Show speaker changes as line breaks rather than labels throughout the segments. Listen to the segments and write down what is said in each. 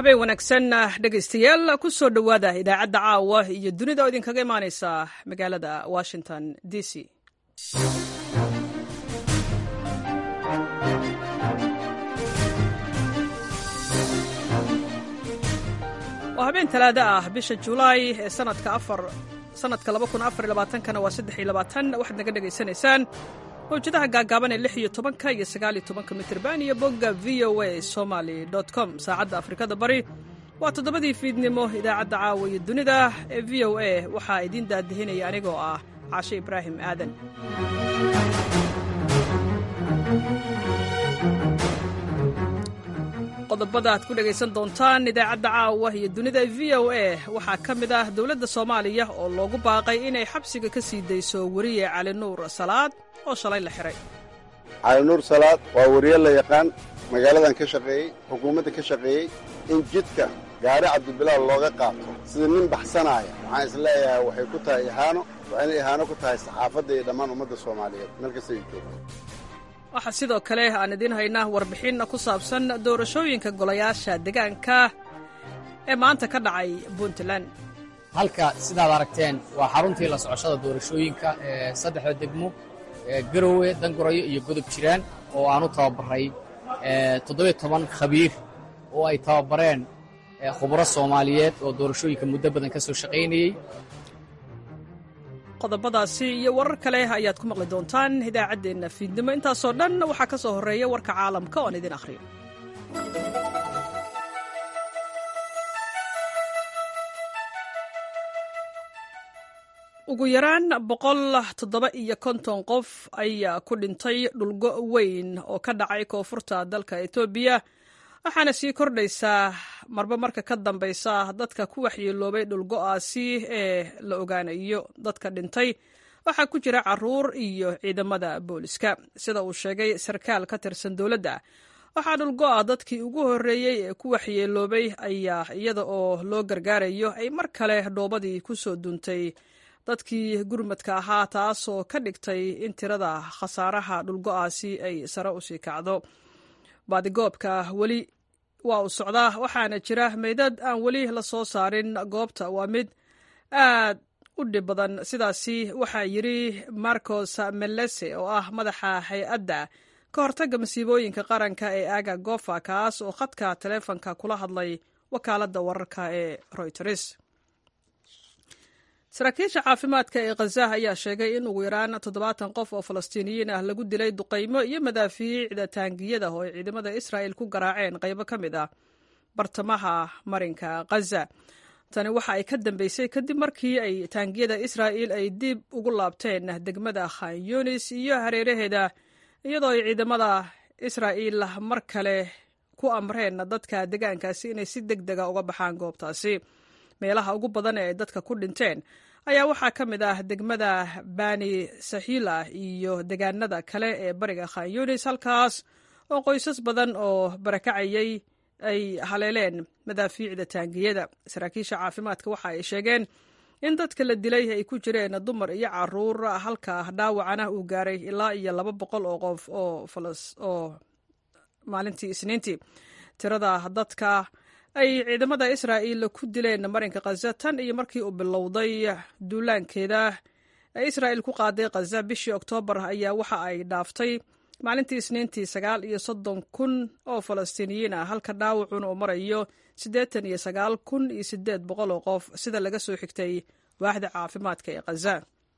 habeen wanaagsan dhegaystayaal ku soo dhowaada idaacadda caawa iyo dunida oo idinkaga imaaneysa magaalada washington d c waa habeen talaado ah bisha julaay ee sanadka afar sanadka kana waa waxaad naga dhegaysanaysaan mawjadaha gaagaaban ee lix iyo tobanka iyo sagaal iyo tobanka mitirban iyo bogga v o a somaly com saacadda afrikada bari waa toddobadii fiidnimo idaacadda caawa iyo dunida ee v o a waxaa idiin daadihinaya anigoo ah caashe ibraahim aadan qodobada aad ku dhegaysan doontaan idaacadda caawa iyo dunida v o a waxaa ka mid ah dowladda soomaaliya oo loogu baaqay inay xabsiga ka sii dayso weriye cali nuur salaad oo shalay la xihay
cali nuur salaad waa weriye la yaqaan magaaladan ka shaqeeyey xukuumadda ka shaqeeyey in jidka gaari cabdibilaal looga qaato sida nin baxsanaaya waxaan is leeyahay waxay ku tahay ihaano waa inay ihaano ku tahay saxaafadda iyo dhammaan ummadda soomaaliyeed meel kasta ay joogto
waxaa sidoo kale aan idiin haynaa warbixin ku saabsan doorashooyinka golayaasha deegaanka ee maanta ka dhacay puntland
halka sidaad aragteen waa xaruntii la socoshada doorashooyinka ee saddexda degmo garowe dangurayo iyo godob jiraan oo aan u tababaray toddobiyo toban khabiir oo ay tababareen khubro soomaaliyeed oo doorashooyinka muddo badan ka soo shaqaynayey
qodobadaasi iyo warar kale ayaad ku maqli doontaan idaacaddeenna fiidnimo intaasoo dhan waxaa ka soo horreeya warka caalamka oon idin akhriyo ugu yaraan boqol toddoba iyo konton qof ayaa ku dhintay dhulgo weyn oo ka dhacay koonfurta dalka etoobiya waxaana sii kordhaysaa marba marka ka dambaysa dadka ku waxyeeloobay dhulgo'aasi ee la ogaanayo dadka dhintay waxaa ku jira caruur iyo ciidamada booliska sida uu sheegay sarkaal ka tirsan dowladda waxaa dhulgo'a dadkii ugu horreeyey ee ku waxyeeloobay ayaa iyada oo loo gargaarayo ay mar kale dhoobadii ku soo duuntay dadkii gurmadka ahaa taasoo ka dhigtay in tirada khasaaraha dhulgo'aasi ay sare usii kacdo baadigoobka weli waa uu socdaa waxaana jira meydad aan weli la soo saarin goobta waa mid aad u dhib badan sidaasi waxaa yidri marcos melese oo ah madaxa hay-adda ka hortagga masiibooyinka qaranka ee aga gofa kaas oo khadka taleefonka kula hadlay wakaaladda wararka ee royters saraakiisha caafimaadka ee khaza ayaa sheegay in ugu yaraan toddobaatan qof oo falastiiniyiin ah lagu dilay duqaymo iyo madaafiicda taangiyada oo ay ciidamada israa'il ku garaaceen qaybo ka mid ah bartamaha marinka khaza tani waxa ay ka dambeysay kadib markii ay taangiyada israa'il ay dib ugu laabteen degmada khan yunis iyo hareeraheeda iyadoo ay ciidamada israa'il mar kale ku amreen dadka degaankaasi inay si deg dega uga baxaan goobtaasi meelaha ugu badan ee ay dadka ku dhinteen ayaa waxaa ka mid ah degmada bani saxiila iyo degaanada kale ee bariga khan yunis halkaas oo qoysas badan oo barakacayay ay haleeleen madaafiicda taangiyada saraakiisha caafimaadka waxa ay sheegeen in dadka la dilay ay ku jireen dumar iyo caruur halka dhaawacana uu gaaray ilaa iyo laba boqol oo qof oo maalintii isniintii tirada dadka ay ciidamada israa'il ku dileen marinka khaza tan iyo markii uu bilowday duulaankeeda ee israa'il ku qaaday khaza bishii oktoobar ayaa waxa ay dhaaftay maalintii isniintii sagaal iyo soddon kun oo falastiiniyiin ah halka dhaawacuna uu marayo siddeetan iyo sagaal kun iyo siddeed boqol oo qof sida laga soo xigtay waaxda caafimaadka ee khaza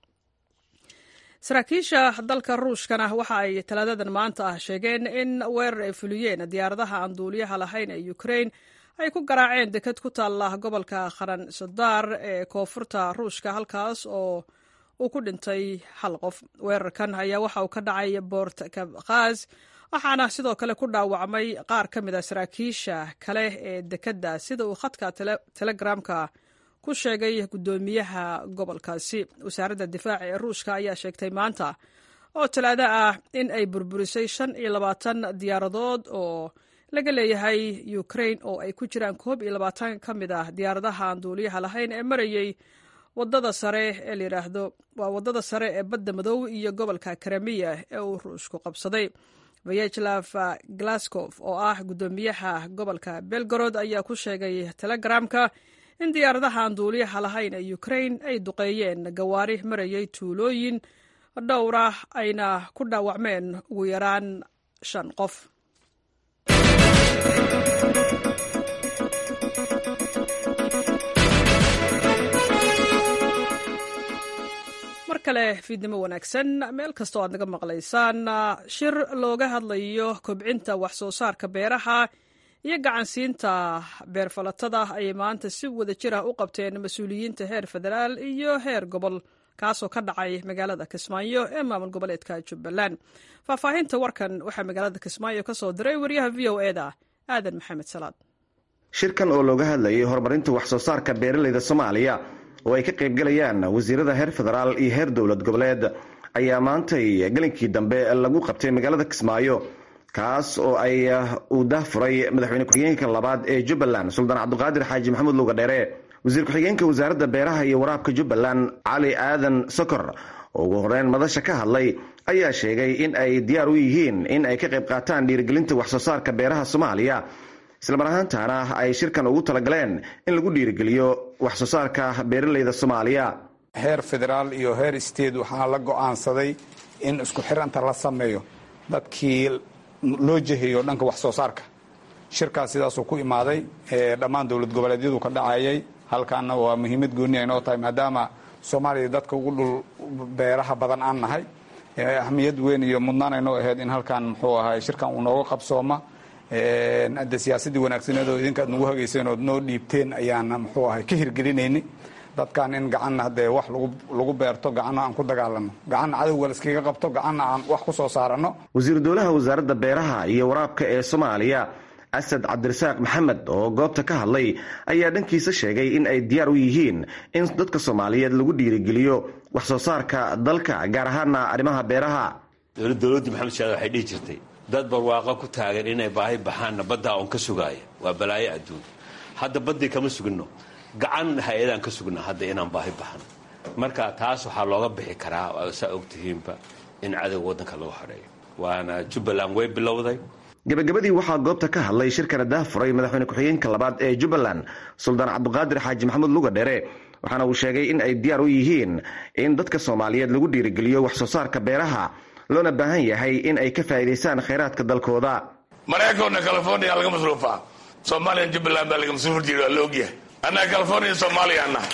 saraakiisha dalka ruushkana waxa ay talaadadan maanta ah sheegeen in weerar ay fuliyeen diyaaradaha aan duuliyaha lahayn ee ukrain ay ku garaaceen deked ku taalla gobolka kharan sodar ee koonfurta ruushka halkaas oo uu ku dhintay hal qof weerarkan ayaa waxa uu ka dhacay bort kabkaz waxaana sidoo kale ku dhaawacmay qaar ka mid a saraakiisha kale ee dekedda sida uu khadka telegramka ku sheegay guddoomiyaha gobolkaasi wasaaradda difaaca ee ruushka ayaa sheegtay maanta oo talaado ah in ay burburisay shan iyo labaatan diyaaradood oo laga leeyahay ukrain oo ay ku jiraan koob iyo labaatan ka mid ah diyaaradaha aan duuliyaha lahayn ee marayey wadada sare ee layidhaahdo waa wadada sare ee badda madow iyo gobolka karamiya ee uu ruushku qabsaday vyacheslav glasgow oo ah guddoomiyaha gobolka belgorod ayaa ku sheegay telegramka in diyaaradaha aan duuliyaha lahayn ee ukrain ay duqeeyeen gawaari marayay tuulooyin dhowra ayna ku dhaawacmeen ugu yaraan shan qof mar kale fiidnimo wanaagsan meel kastoo aad naga maqlaysaan shir looga hadlayo kobcinta wax soo saarka beeraha iyo gacansiinta beerfalatada ayay maanta si wada jir ah u qabteen mas-uuliyiinta heer federaal iyo heer gobol kaasoo ka dhacay magaalada kismaayo ee maamul goboleedka jubbaland faahfaahinta warkan waxaa magaalada kismaayo ka soo diray waryaha v o eda aadan maxamed salaad
shirkan oo looga hadlayay horumarinta wax soo saarka beeralayda soomaaliya oo ay ka qaybgalayaan wasiirada heer federaal iyo heer dowlad goboleed ayaa maantay gelinkii dambe lagu qabtay magaalada kismaayo kaas oo ay uu dahfuray madaxweyne ku-xigeenka labaad ee jubbaland suldaan cabdiqaadir xaaji maxamuud lugadheere wasiir ku-xigeenka wasaaradda beeraha iyo waraabka jubbaland cali aadan sokor oo ugu horeyn madasha ka hadlay ayaa sheegay in ay diyaar u yihiin in ay ka qayb qaataan dhiirigelinta wax soo saarka beeraha soomaaliya islamar ahaantaana ay shirkan ugu talagaleen in lagu dhiirigeliyo wax soo saarka beeralayda soomaaliya
heer federaal iyo heer state waxaa la go-aansaday in isku xiranta la sameeyo dadkii loo jeheeyo dhanka wax soo saarka shirkaas sidaasuu ku imaaday dhammaan dowlad goboleedyadu ka dhacayay halkaana waa muhiimad gooni aynoo tahay maadaama soomaaliya dadka ugu dhul beeraha badan aan nahay ahmiyad weyn iyo mudnaan aynoo ahayd in halkan muxuu ahay shirkan uu nooga qabsooma hadde siyaasadii wanaagsaneed oo idinka ad nagu hagayseen ood noo dhiibteen ayaana muxuu ahay ka hirgelinayni dadkan in gacanna haddee wax lagu beerto gacanna aan ku dagaalano gacanna cadowga laiskaga qabto gacanna aan wax ku soo saarano
wasiiru dowlaha wasaaradda beeraha iyo waraabka ee soomaaliya asad cabdirasaaq maxamed oo goobta ka hadlay ayaa dhankiisa sheegay in ay diyaar u yihiin in dadka soomaaliyeed lagu dhiirigeliyo wax soo saarka dalka gaar ahaana arrimaha beeraha
dowladdii maxamed shaad waxay dhihi jirtay dad barwaaqo ku taagan inay baahi baxaanna baddaa oon ka sugaaya waa balaayo adduun hadda baddii kama sugino gacan hay-adaan ka sugna hadda inaan baahi baxan marka taas waxaa looga bixi karaa saa ogtihiinba in cadowga waddanka lagu xadheeyo waana jubbaland way bilowday
gabagabadii waxaa goobta ka hadlay shirkana dahfuray madaxweyne ku-xigeenka labaad ee jubbaland suldaan cabdiqaadir xaaji maxamuud lugadheere waxaana uu sheegay in ay diyaar u yihiin in dadka soomaaliyeed lagu dhiirigeliyo wax soo saarka beeraha loona baahan yahay in ay ka faa'iidaystaan khayraadka dalkooda
maraykanna california laga masruufaa soomaaliya jubbaland baa laga masruufi jira waa la ogyahay annaga california soomaaliya annaha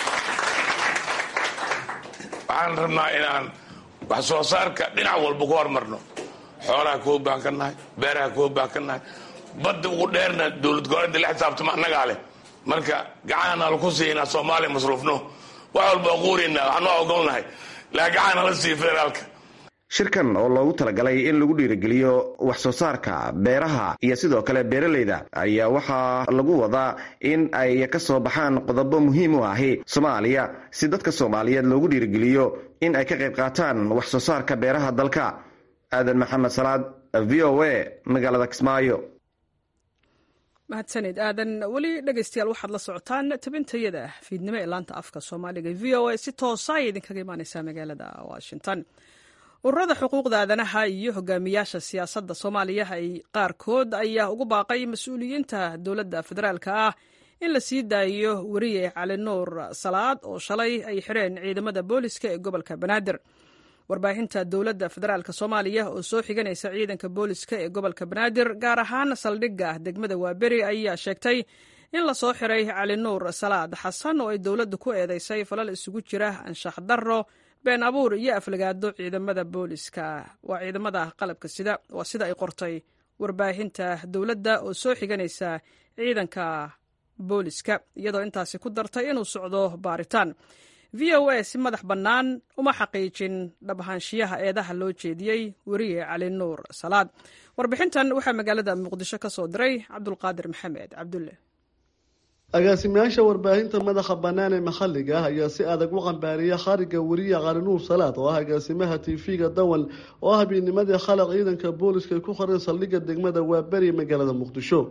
waxaan rabnaa inaan wax soo saarka dhinac walba ku hormarno xoolaha kuwa baan ka nahay beeraha kuwa baan ka nahay badda ugu dheerna dowlad goboleedda la xisaabtama annagaa leh marka gacanana laku siiya inaan soomaaliya masruufno wax walba quurina waxaan waa ogolnahay laa gacan hala siiya federaalka
shirkan oo loogu talagalay in lagu dhiirigeliyo wax soo saarka beeraha iyo sidoo kale beeralayda ayaa waxaa lagu wadaa in ay ka soo baxaan qodobo muhiim u ahi soomaaliya si dadka soomaaliyeed loogu dhiirigeliyo in ay ka qayb qaataan wax soo saarka beeraha dalka aadan maxamed salaad v o a magaalada kismaayo
mahadsanid aadan weli dhegeystayaal waxaad la socotaan tabintayada fiidnimo ee laanta afka soomaaliga v o a si toosa ay idinkaga imaaneysaa magaalada washington ururada xuquuqda aadanaha iyo hogaamiyaasha siyaasadda soomaaliya ay qaarkood ayaa ugu baaqay mas-uuliyiinta dowladda federaalka ah in la sii daayo weriye cali nuur salaad oo shalay ay xireen ciidamada booliska ee gobolka banaadir warbaahinta dowladda federaalk soomaaliya oo soo xiganaysa ciidanka booliska ee gobolka banaadir gaar ahaan saldhigga degmada waaberi ayaa sheegtay in lasoo xiray cali nuur salaad xasan oo ay dowladdu ku eedeysay falal isugu jira anshax darro been abuur iyo aflagaado ciidamada booliska waa ciidamada qalabka sida waa sida ay qortay warbaahinta dowladda oo soo xiganaysa ciidanka booliska iyadoo intaasi ku dartay inuu socdo baaritaan v o a si madax bannaan uma xaqiijin dhabahaanshiyaha eedaha loo jeediyey weriye cali nuur salaad warbixintan waxaa magaalada muqdisho ka soo diray cabdulqaadir maxamed cabdulle
agaasimayaasha warbaahinta madaxa bannaan ee maxalliga ah ayaa si adag u qambaariya khariga weriye qalinuur salaad oo ah agaasimaha tv-ga dawal oo ah habeenimadii khalaq ciidanka booliska ay ku qoreen saldhigga degmada waaberi magaalada muqdisho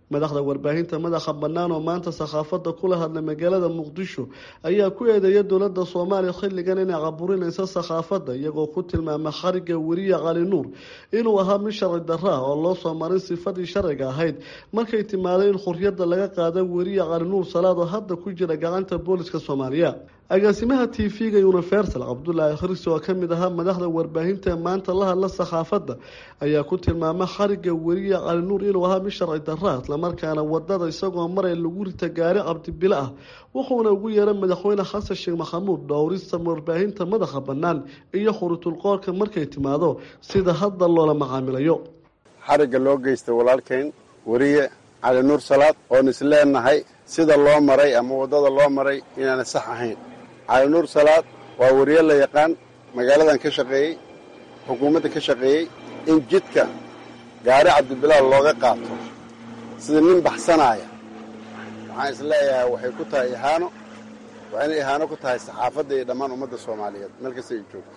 madaxda warbaahinta madaxa bannaan oo maanta sakhaafadda kula hadlay magaalada muqdisho ayaa ku eedeeya dowladda soomaaliya xilligan inay caburinaysa sakhaafadda iyagoo ku tilmaama xariga weriye cali nuur inuu ahaa mid sharci darro ah oo loo soo marin sifadii sharciga ahayd markay timaaday in xuryadda laga qaada weriye cali nuur salaad oo hadda ku jira gacanta booliska soomaaliya agaasimaha t v-ga universal cabdulaahi khirsi oo ka mid ahaa madaxda warbaahinta ee maanta la hadla sakhaafadda ayaa ku tilmaama xariga weriye cali nuur inuu ahaa mid sharci darra islamarkaana wadada isagoo maray lagu rita gaari cabdibile ah wuxuuna ugu yeeray madaxweyne xasan sheekh maxamuud dhowrista warbaahinta madaxa bannaan iyo khurutulqoorka markay timaado sida hadda loola macaamilayo
xarigga loo geystay walaalkayn weriye cali nuur salaad oon isleenahay sida loo maray ama waddada loo maray inaana sax ahayn cali nuur salaad waa weriye la yaqaan magaaladan ka shaqeeyey xukuumadda ka shaqeeyey in jidka gaari cabdibilaal looga qaato sida nin baxsanaaya waxaan isleeyahay waxay ku tahay ihaano waxayna ihaano ku tahay saxaafadda iyo dhammaan ummadda soomaaliyeed meel kasta ay joogto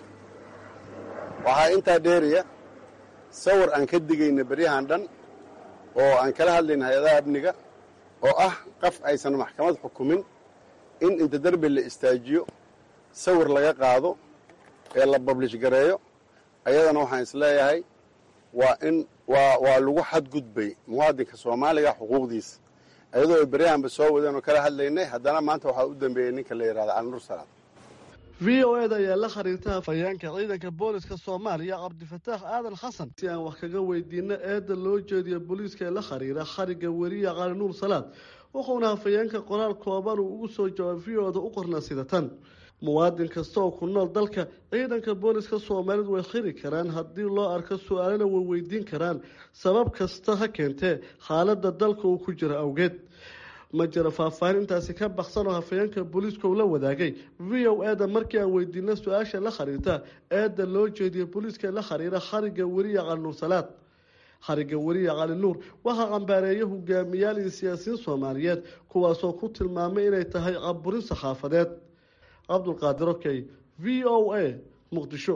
waxaa intaa dheeriya sawir aan ka digayna beryahan dhan oo aan kala hadlayna hay-adaha amniga oo ah qaf aysan maxkamad xukumin in inta derbi la istaajiyo sawir laga qaado ee la bablish gareeyo ayadana waxaan isleeyahay waa in waa waa lagu xadgudbay muwaadinka soomaaliga xuquuqdiisa iyadoo ay beryahanba soo wadeen oo kala hadlaynay haddana maanta waxaa u dambeeyey ninka la yidhahda cali nuur salaad
v o eda ayaa la xiriirta hafayeenka ciidanka booliska soomaaliya cabdifataax aadan xasan si aan wax kaga weydiino eedda loo jeediyo booliiska ee la xiriira xariga weriye cali nuur salaad wuxuuna hafayeenka qoraal kooban uu ugu soo jawaab v o da u qorna sida tan muwaadin kasta oo ku nool dalka ciidanka booliska soomaaliyeed way xiri karaan haddii loo arko su-aalana way weydiin karaan sabab kasta ha keentee xaaladda dalka uu ku jiro awgeed ma jiro faahfaahin intaasi ka baksan oo hafayeenka booliiska uu la wadaagay v o eda markii aan weydiino su-aasha la xiriirta eedda loo jeediyo booliiska la xiriira xariga weriye cali nuur salaad xariga weriye cali nuur waxaa cambaareeya hogaamiyaal iyo siyaasiyiin soomaaliyeed kuwaasoo ku tilmaamay inay tahay caburin saxaafadeed cabdulqaadir okey v o a muqdisho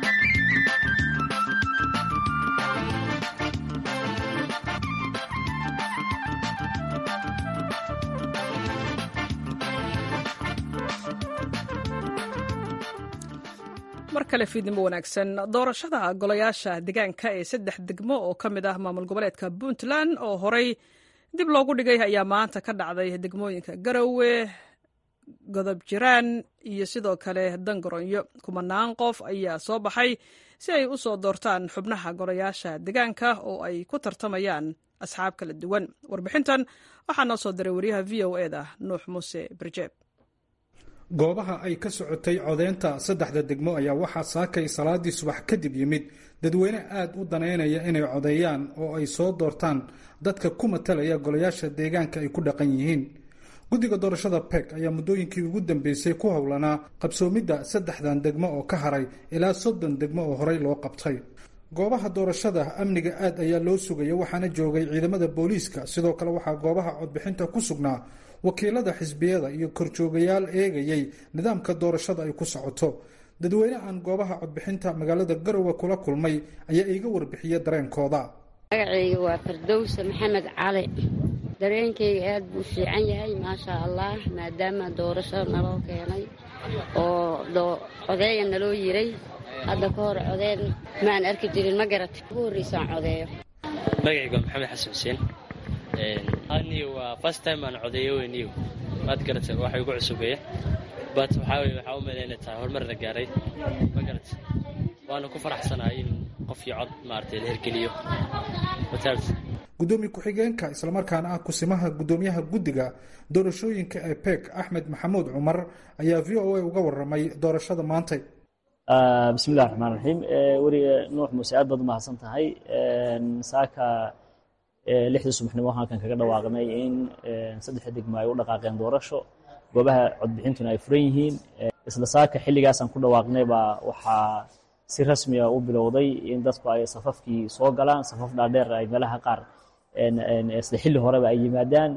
mar kale fiidnimo wanaagsan doorashada golayaasha deegaanka ee saddex degmo oo ka mid ah maamul goboleedka puntland oo horey dib loogu dhigay ayaa maanta ka dhacday degmooyinka garowe godob jiraan iyo sidoo kale dangaroonyo kumanaan qof ayaa soo baxay si ay u soo doortaan xubnaha golayaasha deegaanka oo ay ku tartamayaan asxaab kala duwan warbixintan waxaa noo soo diray wariyaha v o e da nuux muuse barjeeb
goobaha ay ka socotay codeynta saddexda degmo ayaa waxaa saakay salaadii subax kadib yimid dadweyne aada u daneynaya inay codeeyaan oo ay soo doortaan dadka ku matalaya golayaasha deegaanka ay ku dhaqan yihiin guddiga doorashada peg ayaa muddooyinkii ugu dambeysay ku howlanaa qabsoomidda saddexdan degmo oo ka haray ilaa soddon degmo oo horey loo qabtay goobaha doorashada amniga aad ayaa loo sugaya waxaana joogay ciidamada booliiska sidoo kale waxaa goobaha codbixinta ku sugnaa wakiilada xisbiyada iyo korjoogayaal eegayay nidaamka doorashada ay ku socoto dadweyne aan goobaha codbixinta magaalada garowe kula kulmay ayaa iiga warbixiya dareenkooda
magacayga waa fardowse maxamed cali dareenkayga aad buu fiican yahay maasha allah maadaama doorashada naloo keenay oo codeeya naloo yiray hadda ka hor codeen maan arki jirin ma garat ugu horreysaan codeeyo
magacayga waa maxamed xasan xuseen aniyo waa first time aan codeeyo weyniyo maad garata waxa igu cusubeeya but waxaa weye waxaa u maleynay tahay horumar la gaaray ma garat waana ku faraxsanahay in qof iyo cod maaragtay la hergeliyo
gudoomiye ku-xigeenka islamarkaana ah kusimaha gudoomiyaha guddiga doorashooyinka ee peg axmed maxamuud cumar ayaa v o a uga waramay doorashada maantay
bismillahi raxmaan raxiim weriga nuux muuse aad baad u mahadsan tahay saaka lixdii subaxnimo halkan kaga dhawaaqnay in saddexda degmo ay u dhaqaaqeen doorasho goobaha codbixintuna ay furan yihiin isla saaka xilligaasaan ku dhawaaqnay baa waxaa si rasmiga u bilowday in dadku ay safafkii soo galaan safaf dhaadheer ay meelaha qaar isla xilli horeba ay yimaadaan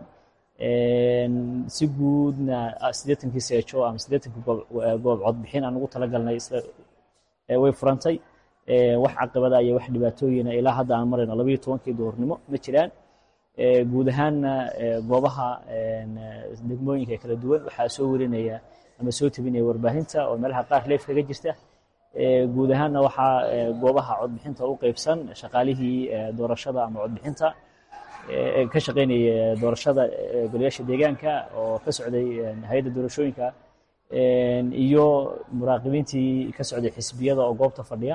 si guudna siddeetankii seejo ama siddeetankii goob codbixin aan ugu talagalnay way furantay wax caqibada iyo wax dhibaatooyina ilaa hadda aan marayno labayo tobankii duhurnimo ma jiraan guud ahaanna goobaha degmooyinka kala duwan waxaa soo warinaya ama soo tebinaya warbaahinta oo meelaha qaar leef kaga jirta guud ahaanna waxaa goobaha codbixinta u qeybsan shaqaalihii doorashada ama codbixinta ka shaqaynaya doorashada golayaasha deegaanka oo ka socday hay-adda doorashooyinka iyo muraaqibiintii ka socday xisbiyada oo goobta fadhiya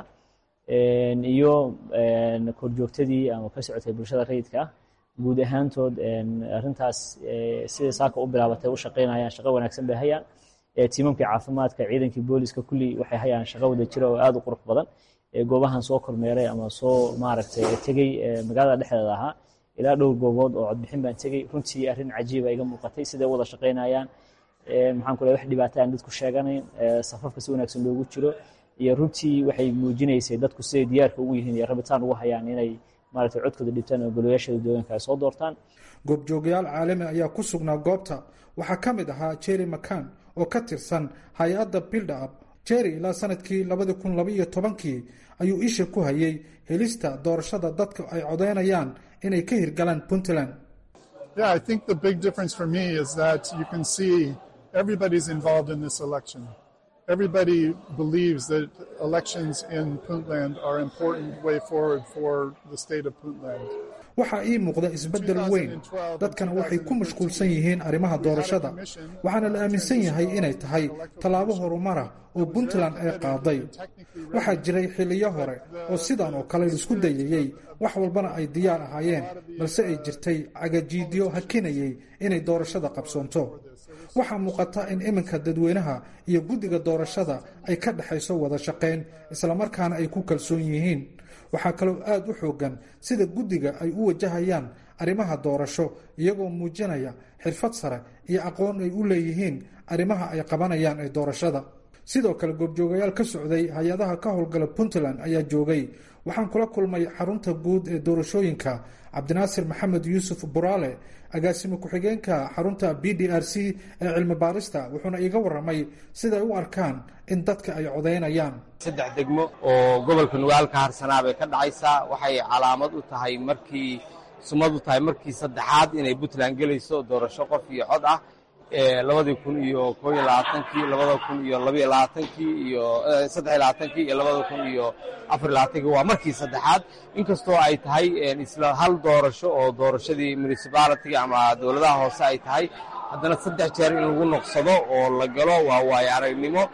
iyo korjoogtadii ama ka socotay bulshada rayidka ah guud ahaantood arrintaas sida saaka u bilaabatay u shaqaynayaan shaqo wanaagsan bay hayaan tiimamkii caafimaadka ciidankii booliska kulli waxay hayaan shaqo wada jira oo aad u qurux badan goobahan soo kormeeray ama soo maaragtay tegey magaalada dhexdeeda ahaa ilaa dhowr goobood oo codbixin baan tegey runtii arrin cajiiba iga muuqatay siday wada shaqaynayaan maxaan ku leeyahay wax dhibaato aan dadku sheeganayn safafka si wanaagsan loogu jiro iyo runtii waxay muujinaysay dadku siday diyaarka ugu yihiin iyo rabitaan ugu hayaan inay maaragtay codkooda dhibtaan oo golayaashada deegaanka ay soo doortaan
goobjoogayaal caalami ayaa ku sugnaa goobta waxaa ka mid ahaa jerry macan oo ka tirsan hay-adda bilda up jerry ilaa sanadkii labadi kun labaiyo tobankii ayuu isha ku hayay helista doorashada dadka ay codeynayaan inay ka hirgalaan puntland
Yeah, I think the big difference for me is that you can see everybody's involved in this election. Everybody believes that elections in Puntland are an important way forward for the state of Puntland.
waxaa ii muuqda isbeddel weyn dadkana waxay ku mashquulsan yihiin arrimaha doorashada waxaana la aaminsan yahay inay tahay tallaabo horumara oo puntland ay qaaday waxaa jiray xilliyo hore oo sidan oo kale laisku dayayey wax walbana ay diyaar ahaayeen balse ay jirtay cagajiidyo hakinayay inay doorashada qabsoonto waxaa muuqata in iminka dadweynaha iyo guddiga doorashada ay ka dhexayso wada shaqayn islamarkaana ay ku kalsoon yihiin waxaa kaloo aada u xoogan sida guddiga ay u wajahayaan arrimaha doorasho iyagoo muujinaya xirfad sare iyo aqoon ay u leeyihiin arrimaha ay qabanayaan ee doorashada sidoo kale goobjoogayaal ka socday hay-adaha ka howlgala puntland ayaa joogay waxaan kula kulmay xarunta guud ee doorashooyinka cabdinaasir maxamed yuusuf buraale agaasimo ku-xigeenka xarunta b d r c ee cilmi baarista wuxuuna iiga waramay siday u arkaan in dadka ay codeynayaan
saddex degmo oo gobolka nugaal ka harsanaa bay ka dhacaysaa waxay calaamad u tahay markii sumad u tahay markii saddexaad inay puntland gelayso doorasho qof iyo cod ah labadii kun iyo koo iyo labaatankii labada kun iyo labaiyo labaatankii iyo saddex iyo labaatankii iyo labada kun iyo afar iyo labaatankii waa markii saddexaad inkastoo ay tahay isla hal doorasho oo doorashadii municipalitiga ama dowladaha hoose ay tahay haddana saddex jeer in lagu noqsado oo la galo waa waayo aragnimo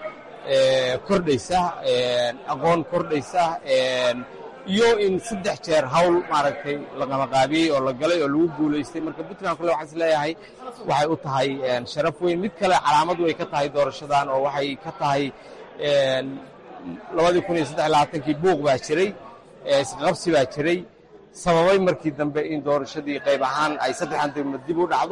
kordhaysa aqoon kordhaysa iyo in saddex jeer hawl maaragtay la qamaqaabiyey oo la galay oo lagu guulaystay marka puntland kule waxaan is leeyahay waxay u tahay sharaf weyn mid kale calaamad way ka tahay doorashadan oo waxay ka tahay labadii kun iyo saddex iyo labaatankii buuq baa jiray isqabsi baa jiray sababay markii dambe in doorashadii qayb ahaan ay saddexan degmo dib u dhacdo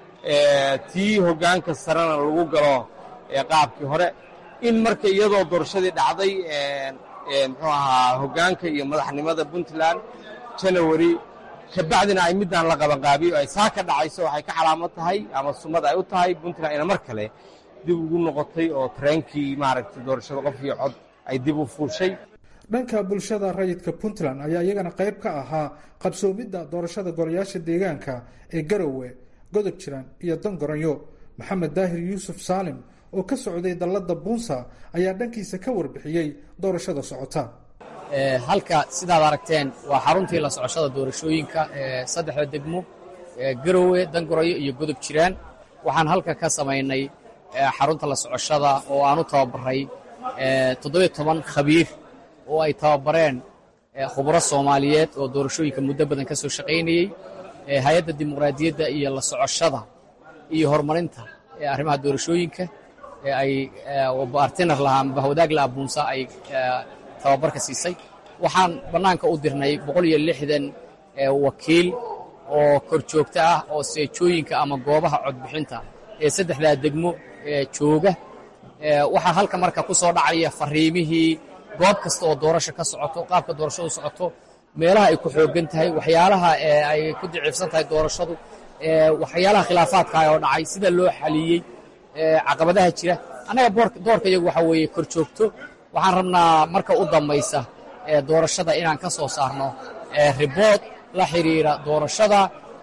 tii hoggaanka sarena lagu galo qaabkii hore in marka iyadoo doorashadii dhacday muxuu ahaa hoggaanka iyo madaxnimada puntland janawari kabacdina ay midaan la qabanqaabiyo ay saa ka dhacayso waxay ka calaamad tahay ama sumad ay u tahay puntland ina mar kale dib ugu noqotay oo tareenkii maaragtay doorashada qof iyo cod ay dib u fuushay
dhanka bulshada rayidka puntland ayaa iyagana qayb ka ahaa qabsoomidda doorashada golayaasha deegaanka ee garowe godob jiran iyo dangoranyo maxamed daahir yuusuf saalim oo ka socday dallada buunsa ayaa dhankiisa ka warbixiyey doorashada socota
halka sidaad aragteen waa xaruntii la socoshada doorashooyinka ee saddexda degmo garowe dangorayo iyo godob jiraan waxaan halka ka samaynay xarunta la socoshada oo aan u tababaray toddobiyo toban khabiir oo ay tababareen khubro soomaaliyeed oo doorashooyinka muddo badan ka soo shaqaynayey hay-adda dimuqraadiyadda iyo la socoshada iyo horumarinta arrimaha doorashooyinka ay bartiner lahaa bahwadaag laha buunsa ay tababarka siisay waxaan bannaanka u dirnay boqol iyo lixdan wakiil oo kor joogto ah oo seejooyinka ama goobaha codbixinta ee saddexdaa degmo jooga waxaa halka marka ku soo dhacaya fariimihii goob kasta oo doorasho ka socoto qaabka doorashadu socoto meelaha ay ku xoogan tahay waxyaalaha ay ku daciifsan tahay doorashadu waxyaalaha khilaafaadka oo dhacay sida loo xaliyey caqabadaha jira annaga doorka iyagu waxaa weeye kor joogto waxaan rabnaa marka u dambaysa doorashada inaan ka soo saarno ribood la xiriira doorashada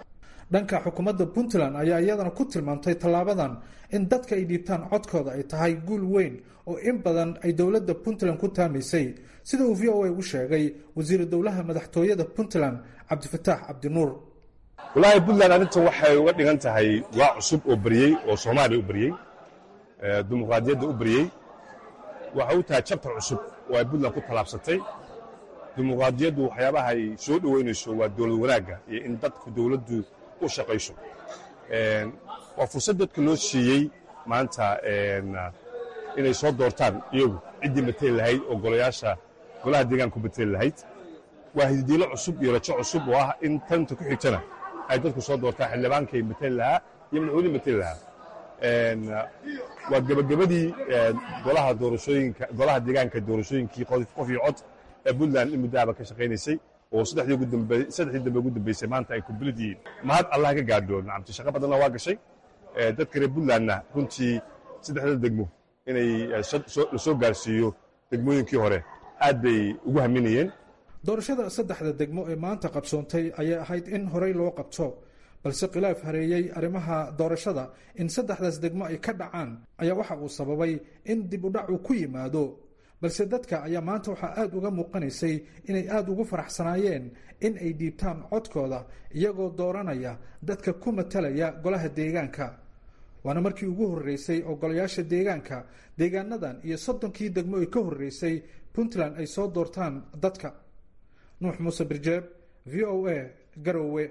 dhanka xukuumadda puntland ayaa iyadana ku tilmaamtay tallaabadan in dadka ay dhiibtaan codkooda ay tahay guul weyn oo in badan ay dowladda puntland ku taamaysay sida uu v o a u sheegay wasiiru dowlaha madaxtooyada puntland cabdifataax cabdinuur
walaahi puntland arrintan waxay uga dhigan tahay waa cusub oo beriyey oo soomaaliya u beriyey dimuqraadiyadda u beriyey waxay u tahay jabtar cusub oo ay puntland ku tallaabsatay dimuqraadiyaddu waxyaabaha ay soo dhoweynayso waa dowlad wanaagga iyo in dadku dowladdu u shaqayso waa fursad dadka loo siiyey maanta inay soo doortaan iyagu ciddii mateli lahayd oo golayaasha golaha deegaanku mateli lahayd waa hididiilo cusub iyo rajo cusub oo ah in tanta ku xigtana ay dadku soo doortaan xildhibaankay mateli lahaa iyo madaxweynihii mateli lahaa waa gebagabadii golaha doorashooyinka golaha deegaanka doorashooyinkii qof iyo cod ee puntland in muddo aba ka shaqaynaysay oo saddexdii ugu dambe saddexdii dambe ugu dambeysay maanta ay kumbilid yihiin mahad allah ka gaadho nacamti shaqo badanna waa gashay dadka reer puntlandna runtii saddexda degmo inay la soo gaarsiiyo degmooyinkii hore aad bay ugu haminayeen
doorashada saddexda degmo ee maanta qabsoontay ayay ahayd in horey loo qabto balse khilaaf hareeyey arrimaha doorashada in saddexdaas degmo ay ka dhacaan ayaa waxa uu sababay in dib u dhac uu ku yimaado balse dadka ayaa maanta waxaa aada uga muuqanaysay inay aada ugu faraxsanaayeen in ay dhiibtaan codkooda iyagoo dooranaya dadka ku matalaya golaha deegaanka waana markii ugu horreysay oo golayaasha deegaanka deegaanadan iyo soddonkii degmo ay ka horreysay puntland ay soo doortaan dadka nuux muuse birjeeb v o a garowe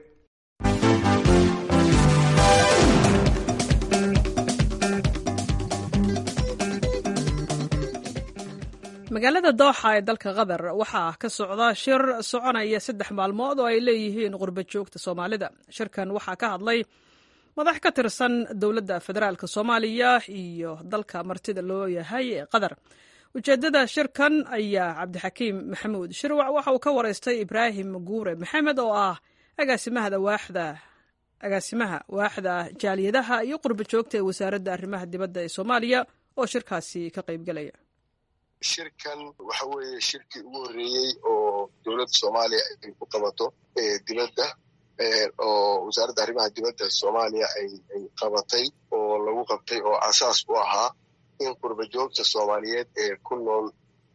magaalada dooxa ee dalka qatar waxaa ka socda shir soconaya saddex maalmood oo ay leeyihiin qurba joogta soomaalida shirkan waxaa ka hadlay madax ka tirsan dowladda federaalk soomaaliya iyo dalka martida loo yahay ee qatar ujeedada shirkan ayaa cabdixakiim maxamuud shirwac waxa uu ka wareystay ibraahim guure maxamed oo ah agaasimaha waaxda agaasimaha waaxda jaaliyadaha iyo qurba joogta ee wasaaradda arrimaha dibadda ee soomaaliya oo shirkaasi ka qaybgelaya
shirkan waxa weeye shirkii ugu horreeyey oo dowladda soomaaliya ay ku qabato dibadda oo wasaaradda arrimaha dibadda soomaaliya ay qabatay oo lagu qabtay oo asaas u ahaa in qurba joogta soomaaliyeed ee ku nool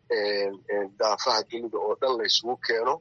daafaha dunida oo dhan laysugu keeno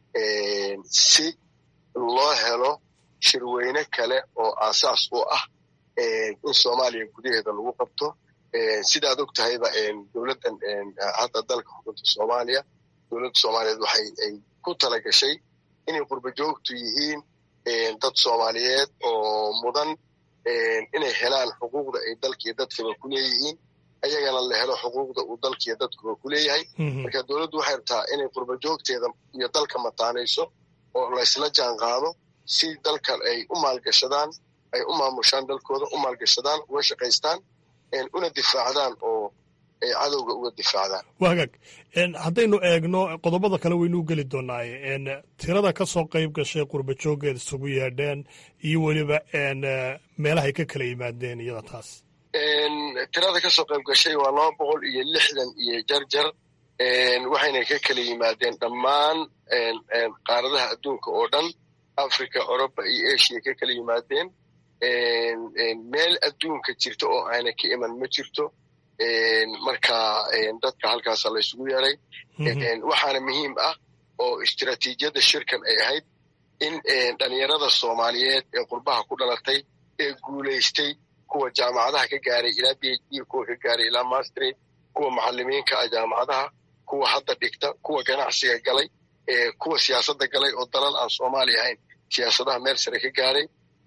si loo helo shirweyne kale oo asaas u ah in soomaaliya gudaheeda lagu qabto sidaad og tahayba dowladdan hadda dalka xukunta soomaaliya dowladda soomaaliyeed waxay ay ku tala gashay inay qurba joogtu yihiin dad soomaaliyeed oo mudan inay helaan xuquuqda ay dalkiiyo dadkaba ku leeyihiin ayagana la helo xuquuqda uu dalkiiyo dadkuba ku leeyahay marka dowladdu waxay rabtaa inay qurba joogteeda iyo dalka mataanayso oo laysla jaan qaado si dalkan ay u maalgashadaan ay u maamushaan dalkooda u maalgashadaan uga shaqaystaan una difaacdaan oo ay cadowga uga difaacdaan
waa hagaag haddaynu eegno qodobada kale waynuu geli doonaaye tirada ka soo qayb gashay qurba jooggeed isugu yeedheen iyo weliba meelahay ka kala yimaadeen iyada taas
tirada ka soo qayb gashay waa laba boqol iyo lixdan iyo jarjar waxayna ka kala yimaadeen dhammaan qaaradaha adduunka oo dhan africa oroba iyo asia ka kala yimaadeen meel adduunka jirta oo aana ka iman ma jirto marka dadka halkaasa laysugu yeeray waxaana muhiim ah oo istiraatiijiyadda shirkan ay ahayd in dhalinyarada soomaaliyeed ee qurbaha ku dhalatay ee guulaystay kuwa jaamacadaha ka gaaray ilaa b h d kuwa ka gaaray ilaa mastery kuwa macalimiinka ah jaamacadaha kuwa hadda dhigta kuwa ganacsiga galay kuwa siyaasadda galay oo dalal aan soomaaliya ahayn siyaasadaha meel sare ka gaaray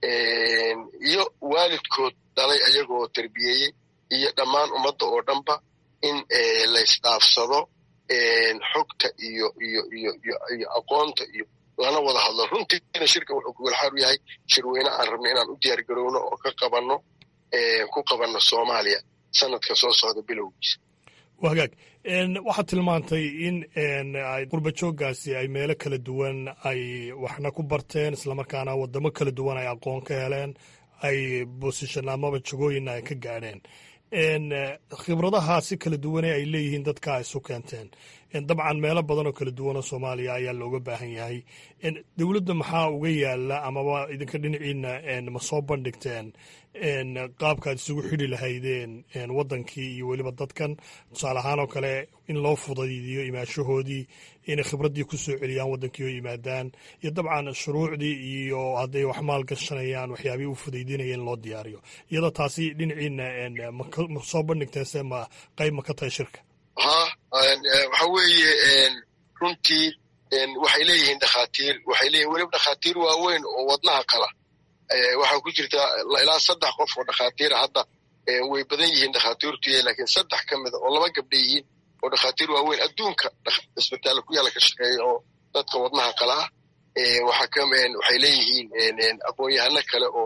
iyo waalidkood dhalay ayagoo terbiyeeyey iyo dhammaan ummadda oo dhanba in laysdhaafsado xogta iyo iyo iyo iyo aqoonta iyo lana wada hadlo runtiina shirka wuxuu kugulxaar u yahay shirweyne aan rabno inaan u diyaar garowno oo ka qabanno ku qabanno soomaaliya sanadka soo socda bilowgiisa
waa hagaag waxaad tilmaantay in ay qurba jooggaasi ay meelo kala duwan ay waxna ku barteen islamarkaana waddamo kala duwan ay aqoon ka heleen ay bosishon amaba jagooyinna ay ka gaadheen khibradaha si kala duwane ay leeyihiin dadka isu keenteen dabcan meelo badan oo kala duwanoo soomaaliya ayaa looga baahan yahay dowladda maxaa uga yaala amaba idinka dhinaciina ma soo bandhigteen qaabkaad isugu xidhi lahaydeen waddankii iyo weliba dadkan tusaale ahaan oo kale in loo fudaydiyo imaashahoodii inay khibraddii ku soo celiyaan waddankii oo yimaadaan iyo dabcan shuruucdii iyo hadday wax maal gashanayaan waxyaabihii u fudaydinaya in loo diyaariyo iyadoo taasi dhinaciina ma soo bandhigteen se ma qayb ma ka tahay shirka
ha waxa weeye runtii waxay leeyihiin dhakhaatiir waxay leeyihin weliba dhakhaatiir waaweyn oo wadnaha kala waxaa ku jirta ilaa saddex qof oo dhakhaatiira hadda way badan yihiin dhakhaatiirtu laakiin saddex ka mida oo laba gabdha yihiin oo dhakhaatiir waaweyn adduunka cisbitaalla ku yaala ka shaqeeya oo dadka wadnaha kala ah waxay leeyihiin aqoon-yahano kale oo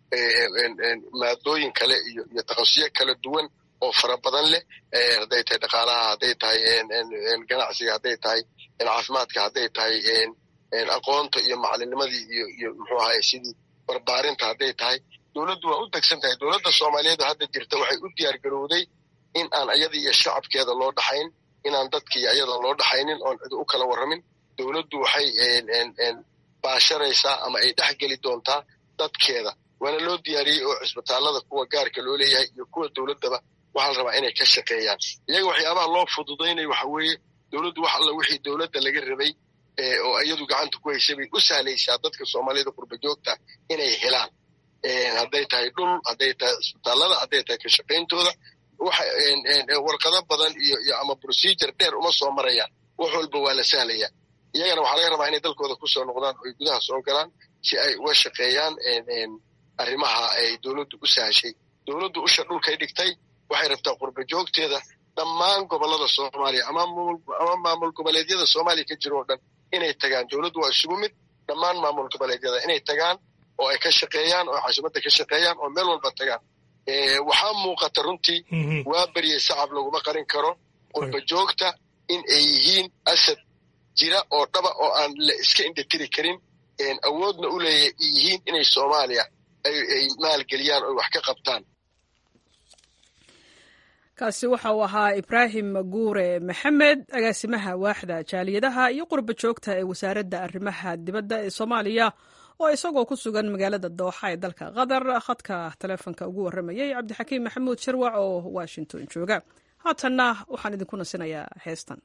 maadooyin kale iyo takhasusyo kala duwan oo fara badan leh hadday tahay dhaqaalaha hadday tahay ganacsiga hadday tahay caafimaadka hadday tahay aqoonta iyo macalinimadii iyo muxuu ahaye sidii barbaarinta hadday tahay dowladdu waa u degsan tahay dowladda soomaaliyeed hadda jirta waxay u diyaar garowday in aan ayada iyo shacabkeeda loo dhaxayn inaan dadkii ayada loo dhaxaynin oon cid u kala warramin dowladdu waxay baasharaysaa ama ay dhex geli doontaa dadkeeda waana loo diyaariyey oo cisbitaallada kuwa gaarka loo leeyahay iyo kuwa dowladdaba waxaa la rabaa inay ka shaqeeyaan iyaga waxyaabaha loo fududaynayo waxa weeye dowladdu wax alla wixii dowladda laga rabay oo iyadu gacanta ku haysay bay u sahlaysaa dadka soomaaliyada qurba joogta inay helaan hadday tahay dhul hadday tahay cisbitaallada hadday tahay ka shaqayntooda warqado badan iyo iyo ama procedure dheer uma soo marayaan wax walba waa la sahlaya iyagana waxaa laga rabaa inay dalkooda kusoo noqdaan oo ay gudaha soo galaan si ay uga shaqeeyaan arrimaha ay dowladdu u sahashay dowladdu usha dhulkay dhigtay waxay rabtaa qurba joogteeda dhammaan gobollada soomaaliya ama maamul goboleedyada soomaaliya ka jiro oo dhan inay tagaan dowladdu waa isugu mid dhammaan maamul goboleedyada inay tagaan oo ay ka shaqeeyaan oo caasimadda ka shaqeeyaan oo meel walba tagaan waxaa muuqata runtii waa beryey sacab laguma qarin karo qurba joogta in ay yihiin asad jira oo dhaba oo aan la iska indhatiri karin awoodna u leeya yihiin inay soomaaliya ay maalgeliyaan oo wax ka qabtaan
kaasi waxa uu ahaa ibraahim guure maxamed agaasimaha waaxda jaaliyadaha iyo qurba joogta ee wasaaradda arrimaha dibadda ee soomaaliya oo isagoo ku sugan magaalada dooxa ee dalka qatar khadka taleefonka ugu warramayay cabdixakiim maxamuud sharwac oo washington jooga haatanna waxaan idinku nasinayaa heestan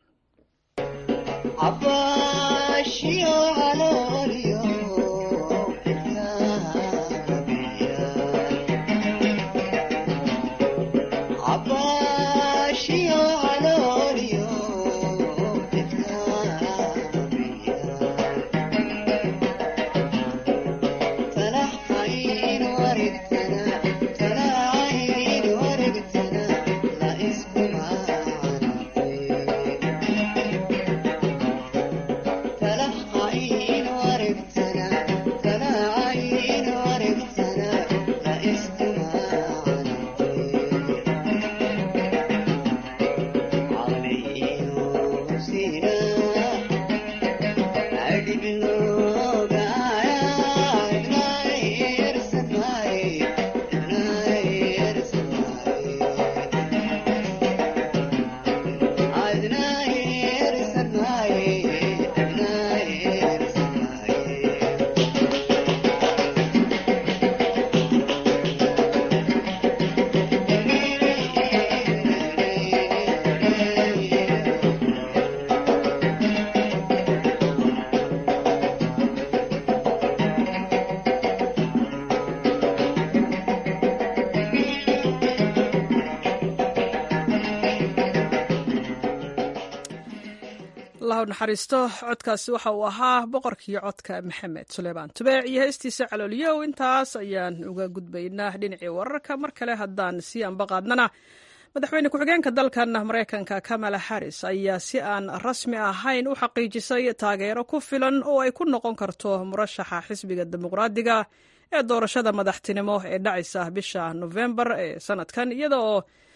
naxariisto codkaasi waxa uu ahaa boqorkii codka maxamed suleymaan tubeec iyo heestiisa calooliyow intaas ayaan uga gudbaynaa dhinacii wararka mar kale haddaan sii ambaqaadnana madaxweyne ku-xigeenka dalkan maraykanka kamala harris ayaa si aan rasmi ahayn u xaqiijisay taageero ku filan oo ay ku noqon karto murashaxa xisbiga dimuqraadiga ee doorashada madaxtinimo ee dhacaysa bisha nofembar ee sanadkan iyada oo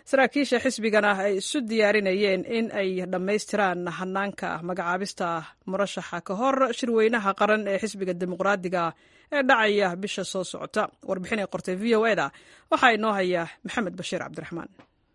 saraakiisha xisbigana ay isu diyaarinayeen in ay dhammaystiraan hanaanka magacaabista murashaxa ka hor shirweynaha qaran ee xisbiga dimuqraadiga ee dhacaya bisha soo socota warbixin ay qortay v o eda waxaa inoo haya maxamed bashiir cabdiraxmaan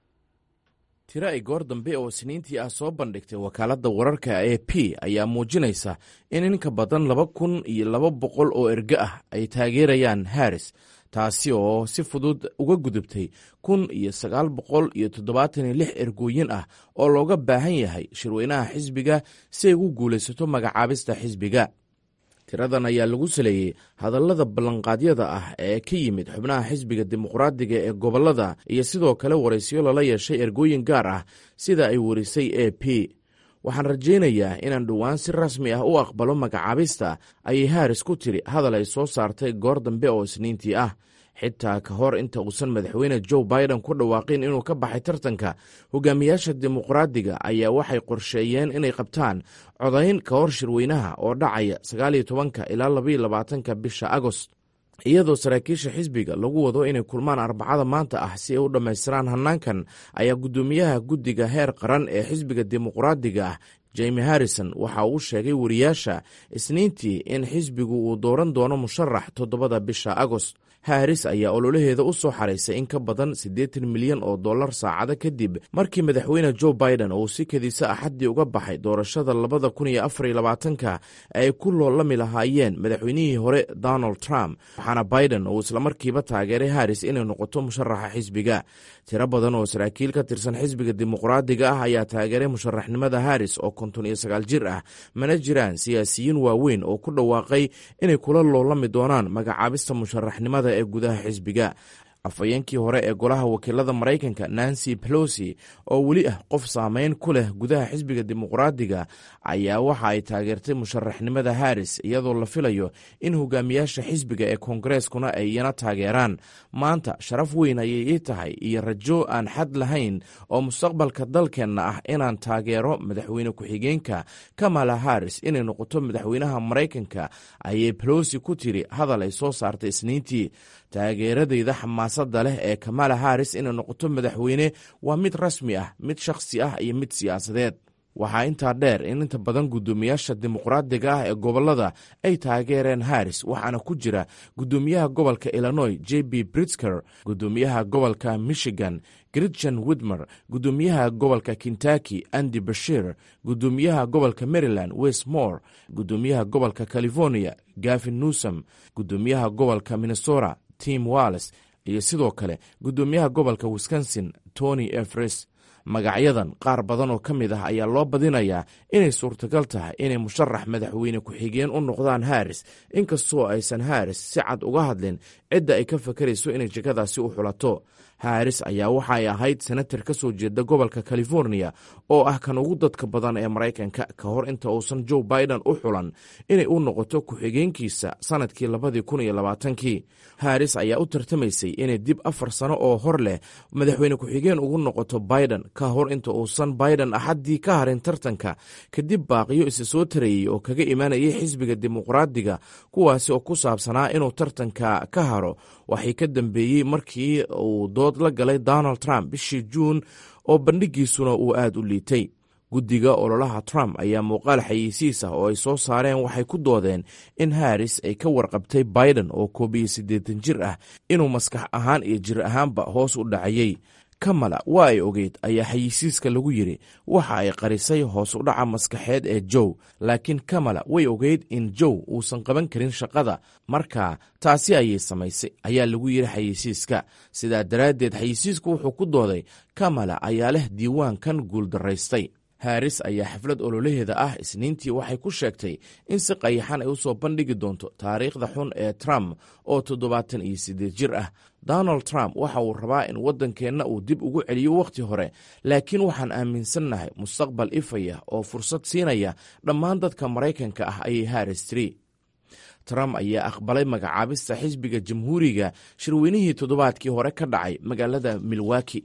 tiro ay goor dambe oo isniintii ah soo bandhigtay wakaaladda wararka e p ayaa muujinaysa in in ka badan laba kun iyo laba boqol oo erge ah ay taageerayaan haris taasi oo si fudud uga gudubtay kun iyo sagaal boqol iyo toddobaatan iyo lix ergooyin ah oo looga baahan yahay shirweynaha xisbiga si ay ugu guulaysato magacaabista xisbiga tiradan ayaa lagu saleeyey hadallada ballanqaadyada ah ee ka yimid xubnaha xisbiga dimuqraadiga ee gobollada iyo sidoo kale waraysiyo lala yeeshay ergooyin gaar ah sida ay warisay e p waxaan rajaynayaa inaan dhowaan si rasmi ah u aqbalo magacaabista ayay haris ku tidhi hadal ay soo saartay goor dambe oo isniintii ah xitaa ka hor inta uusan madaxweyne joe biden ku dhawaaqin inuu ka baxay tartanka hogaamiyaasha dimuqraadiga ayaa waxay qorsheeyeen inay qabtaan codayn ka hor shirweynaha oo dhacaya sagaaliyo tobanka ilaa labaiyo labaatanka bisha agost iyadoo saraakiisha xisbiga lagu wado inay kulmaan arbacada maanta ah si ay u dhammaystiraan hanaankan ayaa guddoomiyaha guddiga heer qaran ee xisbiga dimuqraadiga ah jemi harrison waxa uu sheegay wariyaasha isniintii in xisbigu uu dooran doono musharax toddobada bisha agost haris ayaa ololaheeda u soo xaraysay in ka badan siddeetan milyan oo dollar saacado kadib markii madaxweyne joe biden uu si kediisa axaddii uga baxay doorashada labada kun iyo afar iyo labaatanka ay ku loolami lahaayeen madaxweynihii hore donald trump waxaana biden uu islamarkiiba taageeray haris inay noqoto musharaxa xisbiga tiro badan oo saraakiil ka tirsan xisbiga dimuqraadiga ah ayaa taageeray musharaxnimada haris oo konton iyo sagaal jir ah mana jiraan siyaasiyiin waaweyn oo ku dhawaaqay inay kula loolami doonaan magacaabista musharaxnimada ee gudaha xisbiga afhayeenkii hore ee golaha wakiilada maraykanka nancy pelosi oo weli ah qof saameyn ku leh gudaha xisbiga dimuqraadiga ayaa waxa ay taageertay musharaxnimada haris iyadoo la filayo in hogaamiyaasha xisbiga ee koongareskuna ay iyana taageeraan maanta sharaf weyn ayay ii tahay iyo rajo aan xad lahayn oo mustaqbalka dalkeenna ah inaan taageero madaxweyne ku-xigeenka kamala haris inay noqoto madaxweynaha maraykanka ayay pelosi ku tiri hadal ay soo saartay isniintii taageeradeyda xamaasadda leh ee kamala haris inay noqoto madaxweyne waa mid rasmi ah mid shakhsi ah iyo mid siyaasadeed waxaa intaa dheer in inta badan guddoomiyaasha dimuqraadiga ah ee gobollada ay taageereen haris waxaana ku jira guddoomiyaha gobolka illinois j b britzker guddoomiyaha gobolka michigan gritchen widmer guddoomiyaha gobolka kentucky andy bashir guddoomiyaha gobolka maryland westmore guddoomiyaha gobolka california gavin newsom guddoomiyaha gobolka minnesota tim walles iyo sidoo kale guddoomiyaha gobolka wisconsin tony efres magacyadan qaar badan oo ka mid ah ayaa loo badinayaa inay suurtagal tahay inay musharax madaxweyne ku-xigeen u noqdaan haris inkastoo aysan haris si cad uga hadlin cidda ay ka fakarayso inay jegadaasi u xulato haris ayaa waxa ay ahayd senatar ka soo jeeda gobolka california oo ah kan ugu dadka badan ee maraykanka ka hor inta uusan joe biden u xulan inay u noqoto ku-xigeenkiisa sanadkii labadii kun iyo labaatankii haris ayaa u tartamaysay inay dib afar sano oo hor leh madaxweyne ku-xigeen ugu noqoto biden ka hor inta uusan biden axaddii ka harin tartanka kadib baaqiyo isa soo tarayey oo kaga imanayay xisbiga dimuqraadiga kuwaasi oo ku saabsanaa inuu tartanka ka haro waxay ka dambeeyey markii uu dood la galay donald trump bishii juun oo bandhigiisuna uu aad u liitay guddiga ololaha trump ayaa muuqaal xayeysiis ah oo ay soo saareen waxay ku doodeen in haris ay ka warqabtay biden oo koob iyo siddeetan jir ah inuu maskax ahaan iyo jir ahaanba hoos u dhacayey kamala waa ay ogeyd ayaa xayeysiiska lagu yidhi waxa ay qarisay hoos u dhaca maskaxeed ee jow laakiin kamala way ogeyd in jow uusan qaban karin shaqada marka taasi ayay samaysay ayaa lagu yidhi xayeysiiska sidaa daraaddeed xayeysiisku wuxuu ku dooday kamala ayaa leh diiwaankan guuldaraystay haris ayaa xaflad ololaheeda ah isniintii waxay ku sheegtay in si qayaxan ay u soo bandhigi doonto taariikhda xun ee trump oo toddobaatan iyo siddeed jir ah donald trump waxa uu rabaa in waddankeenna uu dib ugu celiyo wakhti hore laakiin waxaan aaminsannahay mustaqbal ifaya oo fursad siinaya dhammaan dadka maraykanka ah ayay haris tiri trump ayaa aqbalay magacaabista xisbiga jamhuuriga shirweynihii toddobaadkii hore ka dhacay magaalada milwaki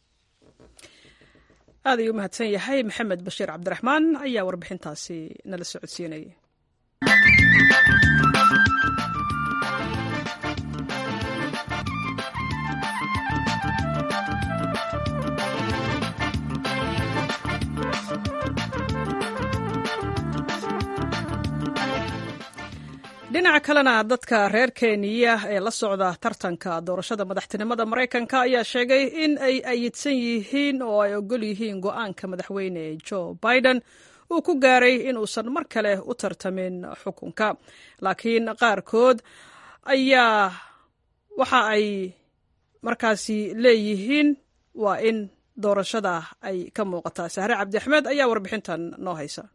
aad ayuu u mahadsan yahay maxamed bashiir cabdiraxmaan ayaa warbixintaasi nala socodsiinayay dhinaca kalena dadka reer kenya ee la socda tartanka doorashada madaxtinimada maraykanka ayaa sheegay in ay ayidsan yihiin oo ay ogol yihiin go-aanka madaxweyne joe biden uu ku gaaray inuusan mar kale u tartamin xukunka laakiin qaarkood ayaa waxa ay markaasi leeyihiin waa in doorashada ay ka muuqataa sahre cabdiaxmed ayaa warbixintan noo haysa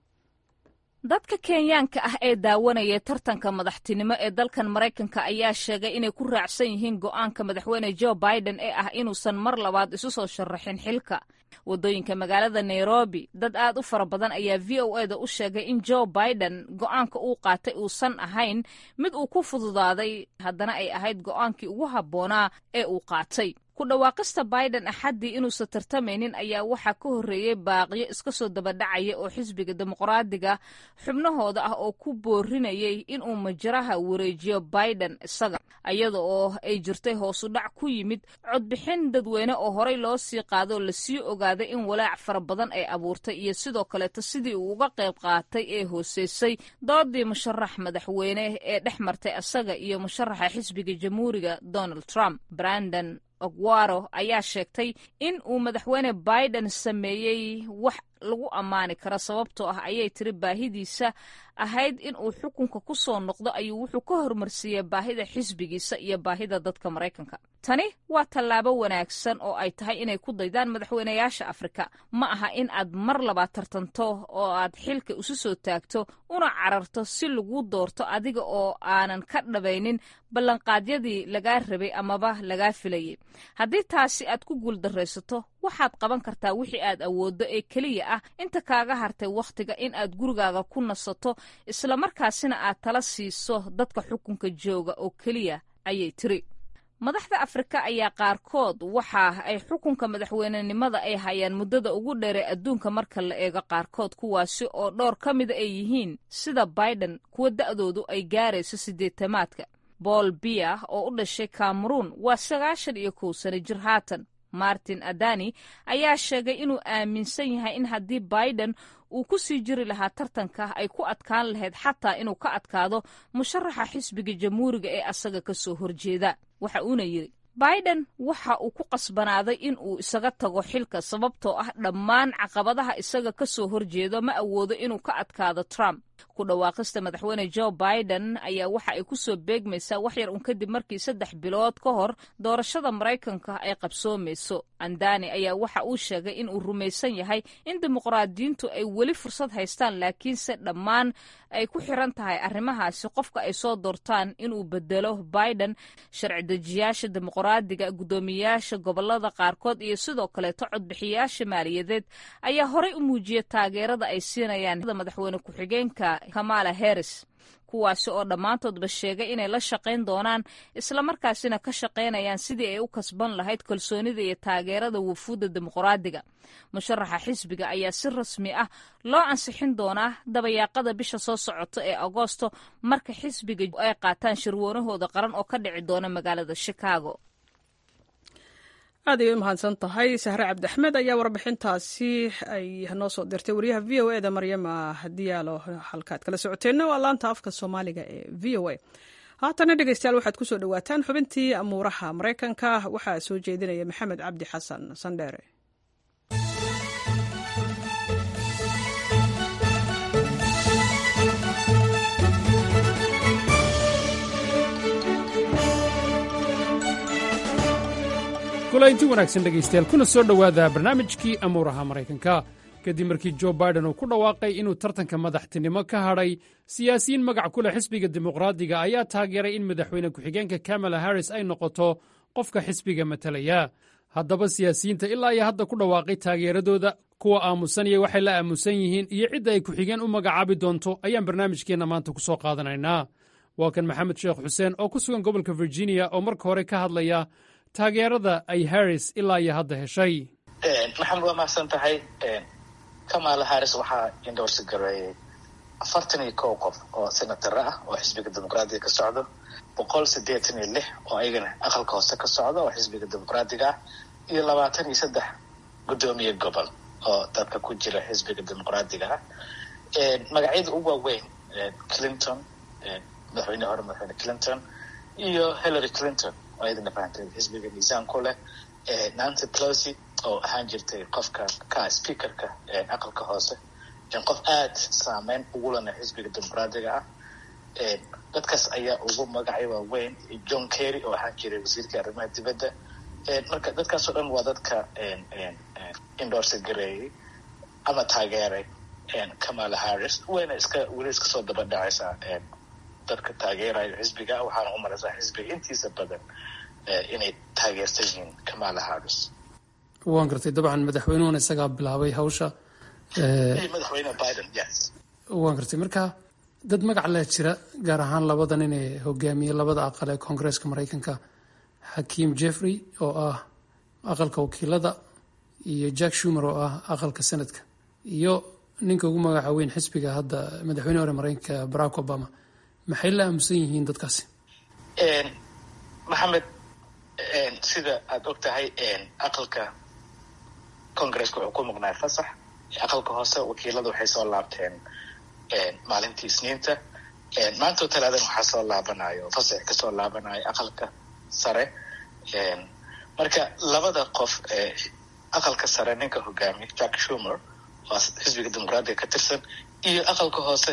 dadka kenyaanka ah ee daawanaya tartanka madaxtinimo ee dalkan maraykanka ayaa sheegay inay ku raacsan yihiin go'aanka madaxweyne joe biden ee ah inuusan mar labaad isu soo sharaxin xilka waddooyinka magaalada nairobi dad aad u fara badan ayaa v o eda u sheegay in joe biden go'aanka uu qaatay uusan ahayn mid uu ku fududaaday haddana ay ahayd go'aankii ugu habboonaa ee uu qaatay ku dhawaaqista biden axaddii inuusan tartamaynin ayaa waxaa ka horreeyey baaqiyo iska soo dabadhacaya oo xisbiga dimuqraadiga xubnahooda ah oo ku boorinayay inuu majaraha wareejiyo biden isaga iyada oo ay jirtay hoosu dhac ku yimid codbixin dadweyne oo horey loo sii qaadoo lasii ogaaday in walaac fara badan ay abuurtay iyo sidoo kaleeto sidii uu uga qayb qaatay ee hooseysay doodii musharax madaxweyne ee dhex martay isaga iyo musharaxa xisbiga jamhuuriga donald trump brandon ogwaro ayaa sheegtay in uu madaxweyne biden sameeyey wax lagu ammaani karo sababtoo ah ayay tiri baahidiisa ahayd in uu xukunka ku soo noqdo ayuu wuxuu ka hormarsiiyey baahida xisbigiisa iyo baahida dadka maraykanka tani waa tallaabo wanaagsan oo ay tahay inay ku daydaan madaxweynayaasha afrika ma aha in aad mar labaad tartanto oo aad xilka isu soo taagto una cararto si lagu doorto adiga oo aanan ka dhabaynin ballanqaadyadii lagaa rabay amaba lagaa filayay haddii taasi aad ku guuldaraysato waxaad qaban kartaa wixii aad awooddo ee keliya ah inta kaaga hartay wakhtiga in aad gurigaaga ku nasato islamarkaasina aad tala siiso dadka xukunka jooga oo keliya ayay tiri madaxda afrika ayaa qaarkood waxa ay xukunka madaxweynenimada ay hayaan muddada ugu dheeree adduunka marka la eego qaarkood kuwaasi oo dhowr ka mida ay yihiin sida biden kuwa da'doodu ay gaarayso siddeetamaadka bool biya oo u dhashay kameruun waa sagaashan iyo kow sano jir haatan martin adani ayaa sheegay inuu aaminsan yahay in haddii biden uu ku sii jiri lahaa tartanka ay ku adkaan lahayd xataa inuu ka adkaado musharaxa xisbiga jamhuuriga ee asaga ka soo horjeeda waxa uuna yidhi biden waxa uu ku qasbanaaday in uu isaga tago xilka sababtoo ah dhammaan caqabadaha isaga ka soo horjeedo ma awoodo inuu ka adkaado trump ku dhawaaqista madaxweyne joe biden ayaa waxa ay ku soo beegmaysaa wax yar un kadib markii saddex bilood ka hor doorashada maraykanka ay qabsoomayso andani ayaa waxa uu sheegay in uu rumaysan yahay in dimuqraadiyiintu ay weli fursad haystaan laakiinse dhammaan ay ku xiran tahay arrimahaasi qofka ay soo doortaan inuu bedelo biden sharci dejiyaasha dimuqraadiga guddoomiyayaasha gobolada qaarkood iyo sidoo kaleeto codbixiyayaasha maaliyadeed ayaa horey u muujiyay taageerada ay siinayaan madaxweyne ku-xigeenka kamala harris kuwaasi oo dhammaantoodba sheegay inay la shaqayn doonaan islamarkaasina ka shaqaynayaan sidii ay u kasban lahayd kalsoonida iyo taageerada wufuudda dimuqraadiga musharaxa xisbiga ayaa si rasmi ah loo ansixin doonaa dabayaaqada bisha soo socota ee agoosto marka xisbiga ay qaataan shirwoonahooda qaran oo ka dhici doona magaalada chicago
aad ayay u mahadsan tahay sahre cabdiaxmed ayaa warbixintaasi ay noo soo dirtay wariyaha v o eda maryama diyaalo halkaad kala socoteenna waa laanta afka soomaaliga ee v o a haatana dhegeystayaal waxaad ku soo dhowaataan xubintii amuuraha maraykanka waxaa soo jeedinaya maxamed cabdi xasan sandheere
kulaynti wanaagsan dhegaystayaal kuna soo dhowaada barnaamijkii amuuraha maraykanka kadib markii jo biden uu ku dhawaaqay inuu tartanka madaxtinimo ka hadhay siyaasiyiin magac ku leh xisbiga dimuqraadiga ayaa taageeray in madaxweyne ku-xigeenka kamala harris ay noqoto qofka xisbiga matalaya haddaba siyaasiyiinta ilaa iyo hadda ku dhawaaqay taageeradooda kuwa aamusanaya waxay la aamusan yihiin iyo cidda ay ku-xigeen u magacaabi doonto ayaan barnaamijkeenna maanta ku soo qaadanaynaa waa kan maxamed sheekh xuseen oo ku sugan gobolka virginia oo marka hore ka hadlaya taageerada ay harris ilaa iyo hadda heshay
maxamed waa mahadsan tahay kamala harris waxaa indhoorsi gareeyay afartan iyo kow qof oo senatara ah oo xisbiga dimuqraadiga ka socdo boqol siddeetan iyo lix oo ayagana aqalka hoose ka socda oo xisbiga dimuqraadiga ah iyo labaatan iyo saddex guddoomiye gobol oo dadka ku jira xisbiga dimuqraadiga ah magacyada ugu waaweyn clinton madaxweyne hore madaxweyne clinton iyo hillary clinton oo ayadana fahantay xisbiga miisaan ku leh nancy pelosi oo ahaan jirtay qofka ka speakerka aqalka hoose qof aada saameyn ugu lena xisbiga dimuqraadiga ah dadkaas ayaa ugu magacay waaweyn john kerry oo ahaan jiray wasiirka arrimaha dibadda marka dadkaasoo dhan waa dadka endorse gareeyey ama taageeray kamala harris wayna iska weli iska soo daba dhacaysaa dadka taageerayo xisbiga waxaana u maraysaa xisbiga intiisa badan inay taageersan yihiin kamala harris
waan gartay dabcan madaxweynuhuna isagaa bilaabay hawsha
madaxweyne biden yes
waan gartay marka dad magac leh jira gaar ahaan labadan inay hogaamiye labada aqal ee koongareeska maraykanka xakiim jeffrey oo ah aqalka wakiilada iyo jack shumer oo ah aqalka senadka iyo ninka ugu magaca weyn xisbiga hadda madaxweyne hore maraykanka barack obama maxay la aamusan yihiin dadkaasi
maxamed sida aada og tahay aqalka congaresska wuxuu ku maqnaay fasax aqalka hoose wakiilada waxay soo laabteen maalintii isniinta maantoo talaadan waxaa soo laabanayo oo fasax kasoo laabanayo aqalka sare marka labada qof aqalka sare ninka hogaamiya jack shumer oo xisbiga dimuqraadiga ka tirsan iyo aqalka hoose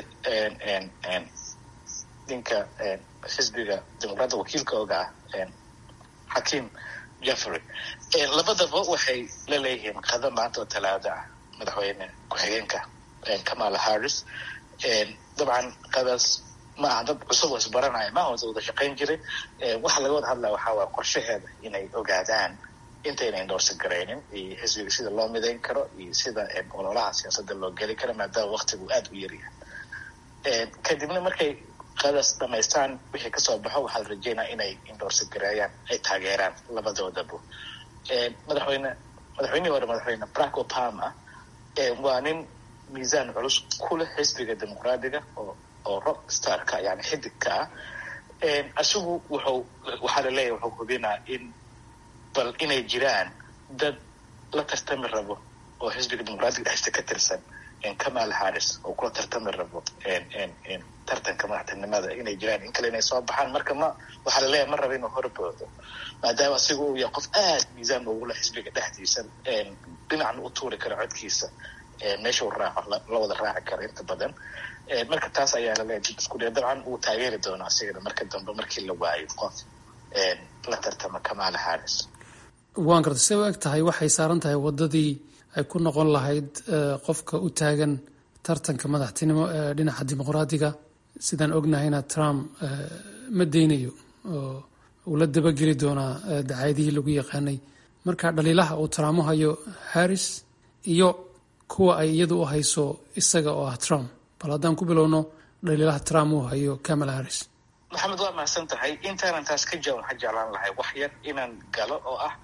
ninka xisbiga dimuqraadiga wakiilka oga ah xakiim jeffrey labadaba waxay la leeyihiin qada maanta oo talaado ah madaxweyne ku-xigeenka kamala harris dabcan qadaas ma aha dad cusub oo isbaranaya ma wada wada shaqayn jiray waxa laga wada hadlaya waxaa waaya qorshaheeda inay ogaadaan intayna endorse garaynin iyo xisbiga sida loo midayn karo iyo sida ololaha siyaasadda loo geli karo maadaama waktigu aada u yaryahay kadibna markay qadaas dhamaystaan wixii kasoo baxo waxaa la rajeynaya inay endorse gareeyaan ay taageeraan labadoodaba madaxweyne madaxweynihii hore madaxweyne barack obama waa nin miisaan culus ku leh xisbiga dimuqraadiga oo oo rock starka yani xidigka ah isagu wuxuu waxaa laleeyahay wuxuu hubinaa in bal inay jiraan dad la tartami rabo oo xisbiga dimuqraadiga dhexdiisa ka tirsan kamala harris oo kula tartami rabo tartanka madaxtinimada inay jiraan in kale inay soo baxaan marka ma waxaa laleeyahay ma rabo inuu horboodo maadaama asiga uu yahay qof aada miisaan ugu leh xisbiga dhexdiisa dhinacna u tuuri karo codkiisa meeshuu raaco la wada raaci karo inta badan marka taas ayaa laleeyahay dib isku dhee dabcan wuu taageeri doonaa asigana marka dambe markii la waayo qof la tartama kamala harris
waan gartay say u eg tahay waxay saaran tahay waddadii ay ku noqon lahayd qofka u taagan tartanka madaxtinimo ee dhinaca dimuqraadiga sidaan ognahayna trump ma deynayo oo uu la dabageli doonaa dacaydihii lagu yaqaanay marka dhaliilaha uu trump u hayo harris iyo kuwa ay iyadu u hayso isaga oo ah trump bal haddaan ku bilowno dhaliilaha trump uu hayo kamala harris
maxamed waa mahadsan tahay intaanan taas ka jawan waxaa jeclaan lahay wax yar inaan galo oo ah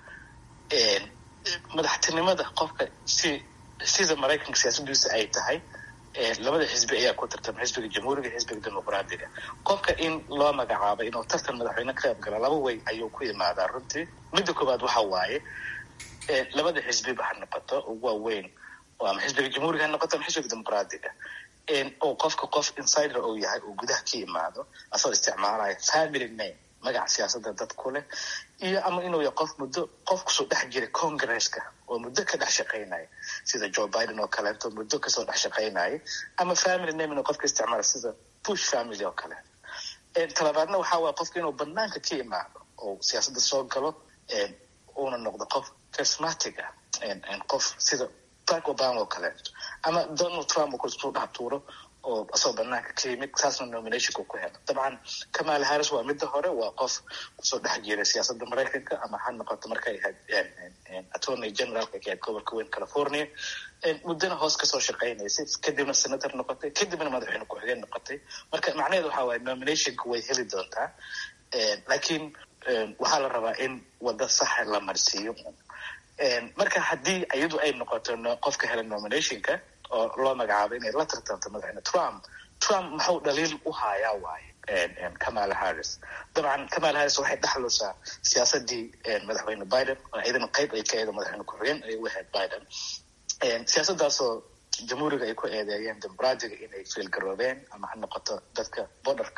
madaxtinimada qofka si sida maraykanka siyaasadiisa ay tahay labada xisbi ayaa ku tartama xisbiga jamhuuriga iyo xisbiga dimuqraadiga qofka in loo magacaabo inuu tartan madaxweyne ka qayb galo laba way ayuu ku imaadaa runtii midda koowaad waxa waaye labada xisbiba ha noqoto waaweyn ama xisbiga jamhuuriga ha noqoto ama xisbiga dimuqraadiga oo qofka qof insider uu yahay uu gudaha ka imaado asagoo isticmaalaya family name magaca siyaasadda dad ku leh iyo ama inuu yahay qof muddo qof kusoo dhex jiray congresska oo muddo ka dhex shaqaynaya sida joe biden oo kaleeto muddo kasoo dhex shaqaynaya ama family name inuu qofka isticmaala sida bush family oo kale talabaadna waxaa waaya qofka inuu banaanka ka imaado oo siyaasadda soo galo uuna noqdo qof charismatic ah qof sida barack obama oo kaleeto ama donald trump oo kusoo dhex tuuro oo asagoo banaanka ka yimid saasna nominationka ku helo dabcan kamala harris waa midda hore waa qof kusoo dhex jiray siyaasadda maraykanka ama ha noqoto markay ahayd attorney generalka ka ahayd gobolka weyn california muddana hoos kasoo shaqaynaysay kadibna senator noqotay kadibna madaxweyne ku-xigeen noqotay marka macnaheedu waxaa waaye nominationka way heli doontaa laakiin waxaa la rabaa in waddo saxa la marsiiyo marka haddii iyadu ay noqoto qofka hela nominationka oo loo magacaabo inay la tartanto madaxweyne trump trump maxuu dhaliil u hayaa waaye kamala harris dabcan kamala harris waxay dhexlusaa siyaasadii madaxweyne biden oo iyadana qayb ay ka eedo madaxweyne ku-xigeen ay u ahayd biden siyaasadaasoo jamhuuriga ay ku eedeeyeen dimuqraadiga inay fiilgaroobeen ama ha noqoto dadka borderka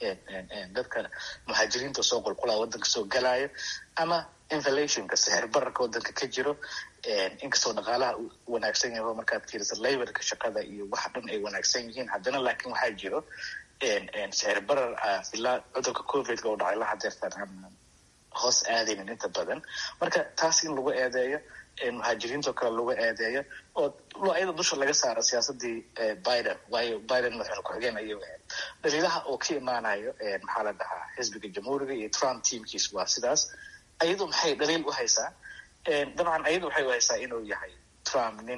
dadka muhaajiriinta soo qulqulaa wadanka soo galaayo ama inflationka sixir bararka wadanka ka jiro inkastoo dhaqaalaha wanaagsan yaho markaad fiirisa laborka shaqada iyo waxa dhan ay wanaagsan yihiin haddana laakiin waxaa jiro sixir barar ilaa cudurka covidka u dhacay la hadeertaan hoos aadaynin inta badan marka taas in lagu eedeeyo muhaajiriintoo kale lagu eedeeyo oo ayada dusha laga saaro siyaasadii biden waayo biden madaxweyne ku-xigeen ayuu ahayd dhaliilaha oo ka imaanayo maxaa la dhahaa xisbiga jamhuuriga iyo trump teamkiis waa sidaas ayadu maxay dhaliil u haysaa dabcan ayadu waxay u haysaa inuu yahay trump nin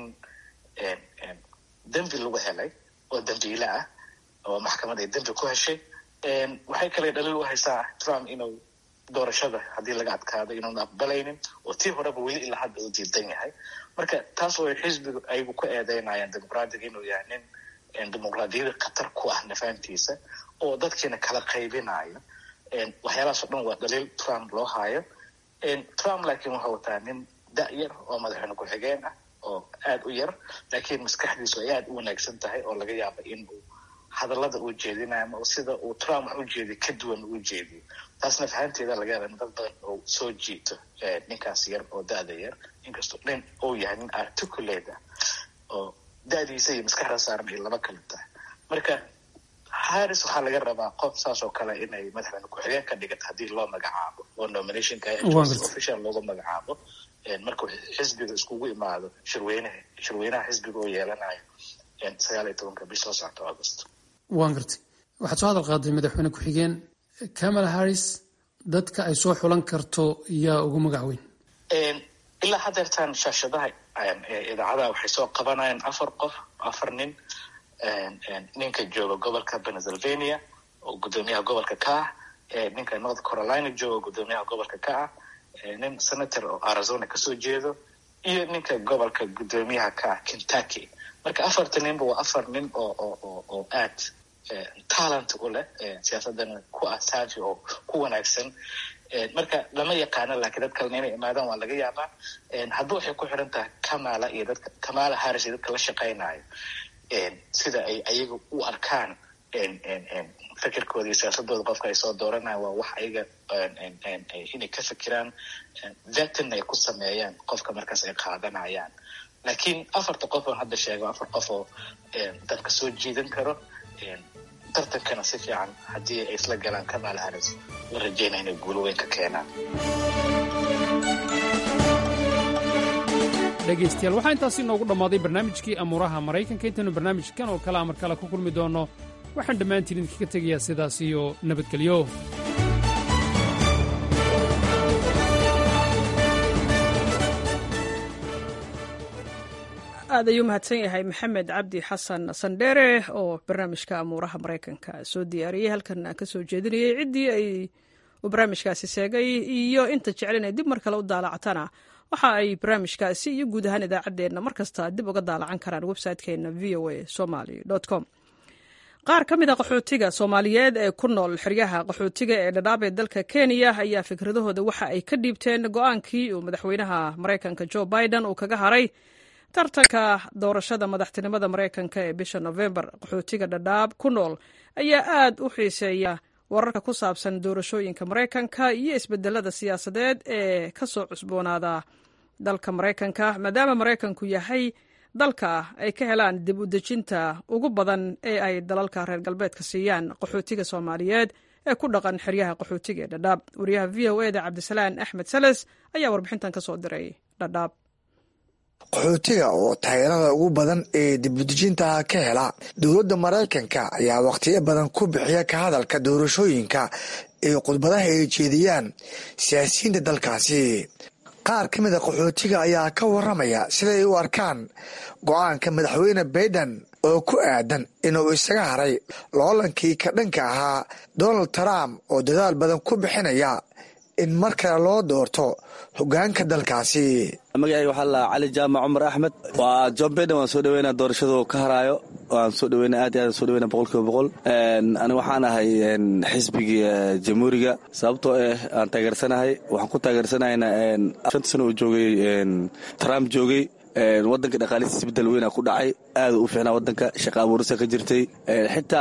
dembi lagu helay oo dembiile ah oo maxkamad ay dembi ku heshay waxay kale dhaliil u haysaa trump inuu doorashada haddii laga adkaado inuuna aqbalaynin oo tii horeba weli ilaa hadda u diidan yahay marka taas oo xisbigu ayagu ku eedeynayaan dimuqraadiga inuu yahay nin dimuqraadiyada khatar ku ah nafaantiisa oo dadkiina kala qaybinayo waxyaalahaas o dhan waa dhaliil trump loo haayo trump laakiin wuxuu wataa nin da- yar oo madaxweyne ku-xigeen ah oo aada u yar laakiin maskaxdiisu ay aada u wanaagsan tahay oo laga yaaba in uu hadallada uu jeedinayo ama sida uu trump wax u jeediyo ka duwan uu jeediyo taasna fahanteeda laga yaaba in dad badan oo soo jiito ninkaas yar oo da-da yar inkastoo nin uu yahay nin articulate ah oo da-diisa iyo maskaxda saaran ay laba kala tahay marka harris waxaa laga rabaa qof saas oo kale inay madaxweyne ku-xigeen ka dhigato haddii loo magacaabo oo nominationka official looga magacaabo markuu xisbiga iskugu imaado shirweynaha shirweynaha xisbiga oo yeelanayo sagaal iyo tobanka bish soo socota august
waan gartay waxaad soo hadal qaaday madaxweyne ku-xigeen kamala harris dadka ay soo xulan karto yaa ugu magac weyn
ilaa hadeertaan shaashadaha idaacadaha waxay soo qabanayaan afar qof afar nin ninka jooga gobolka pennsylvania oo guddoomiyaha gobolka ka ah ninka north carolina jooga guddoomiyaha gobolka ka ah nin senator oo arizona kasoo jeedo iyo ninka gobolka guddoomiyaha ka ah kentucky marka afarta ninba waa afar nin oo oo oo aad talent u leh siyaasadana ku ah saafi oo ku wanaagsan marka lama yaqaano laakiin dad kalena inay imaadaan waa laga yaabaa hadba waxay ku xiran tahay kamala iyo dadka kamala harris iyo dadka la shaqaynayo sida ay ayaga u arkaan fikirkooda iyo siyaasadooda qofka ay soo dooranayan waa wax ayaga inay ka fikiraan vetin ay ku sameeyaan qofka markaas ay qaadanayaan laakiin afarta qof oon hadda sheego afar qof oo dadka soo jiidan karo tartankana si fiican haddii ay isla galaan kamala harris la rajeynaya inay guulo weyn ka keenaan
dhegaystayaal waxaa intaasi inoogu dhammaaday barnaamijkii amuuraha maraykanka intaanu barnaamijkan oo kale amar kale ku kulmi doonno waxaan dhammaantiin idinkaga tegayaa sidaas iyo nabadgelyo
aad ayuu mahadsan yahay maxamed cabdi xasan sandheere oo barnaamijka amuuraha maraykanka soo diyaariyey halkan ka soo jeedinayay ciddii ay uu barnaamijkaasi sheegay iyo inta jecel inay dib mar kale u daalactana waxa ay barnaamijkaasi iyo guud ahaan idaacaddeenna mar kasta dib uga daalacan karaan website-keenna v o a somaly com qaar ka mid a qaxootiga soomaaliyeed ee ku nool xeryaha qaxootiga ee dhadhaab ee dalka kenya ayaa fikradahooda waxa ay ka dhiibteen go-aankii uu madaxweynaha maraykanka jo biden uu kaga haray tartanka doorashada madaxtinimada maraykanka ee bisha nofembar qaxootiga dhadhaab ku nool ayaa aad u xiiseeya wararka ku saabsan doorashooyinka maraykanka iyo isbedelada siyaasadeed ee ka soo cusboonaada dalka maraykanka maadaama maraykanku yahay dalka ay ka helaan dib u dejinta ugu badan ee ay dalalka reer galbeedka siiyaan qaxootiga soomaaliyeed ee ku dhaqan xeryaha qaxootiga ee dhadhaab wariyaha v o eda cabdisalaan axmed sales ayaa warbixintan ka soo diray dhadhaab
qaxootiga oo taageerada ugu badan ee dibudejinta ka hela dowladda maraykanka ayaa wakhtiyo badan ku bixiya ka hadalka doorashooyinka ee khudbadaha ay jeediyaan siyaasiyiinta dalkaasi qaar ka mida qaxootiga ayaa ka waramaya siday u arkaan go-aanka madaxweyne baiden oo ku aadan inuu isaga haray loolankii ka dhanka ahaa donald trump oo dadaal badan ku bixinaya in mar kale loo doorto hogaanka dalkaasi
magacayga waxaa la cali jaamac cumar axmed waa john baiden waan soo dhaweynaa doorashadu ka haraayo waan soo dhaweyna aad iyo aad soo dhaweyna boqol kiiba boqol aniga waxaan ahay xisbigii jamhuuriga sababtoo ah aan taageersanahay waxaan ku taageersanahayna shanta sano uu joogay trump joogay wadanka dhaqaalihiisa isbedel weyna ku dhacay aad u fiicnaa wadanka shaqa abuurisa ka jirtay xitaa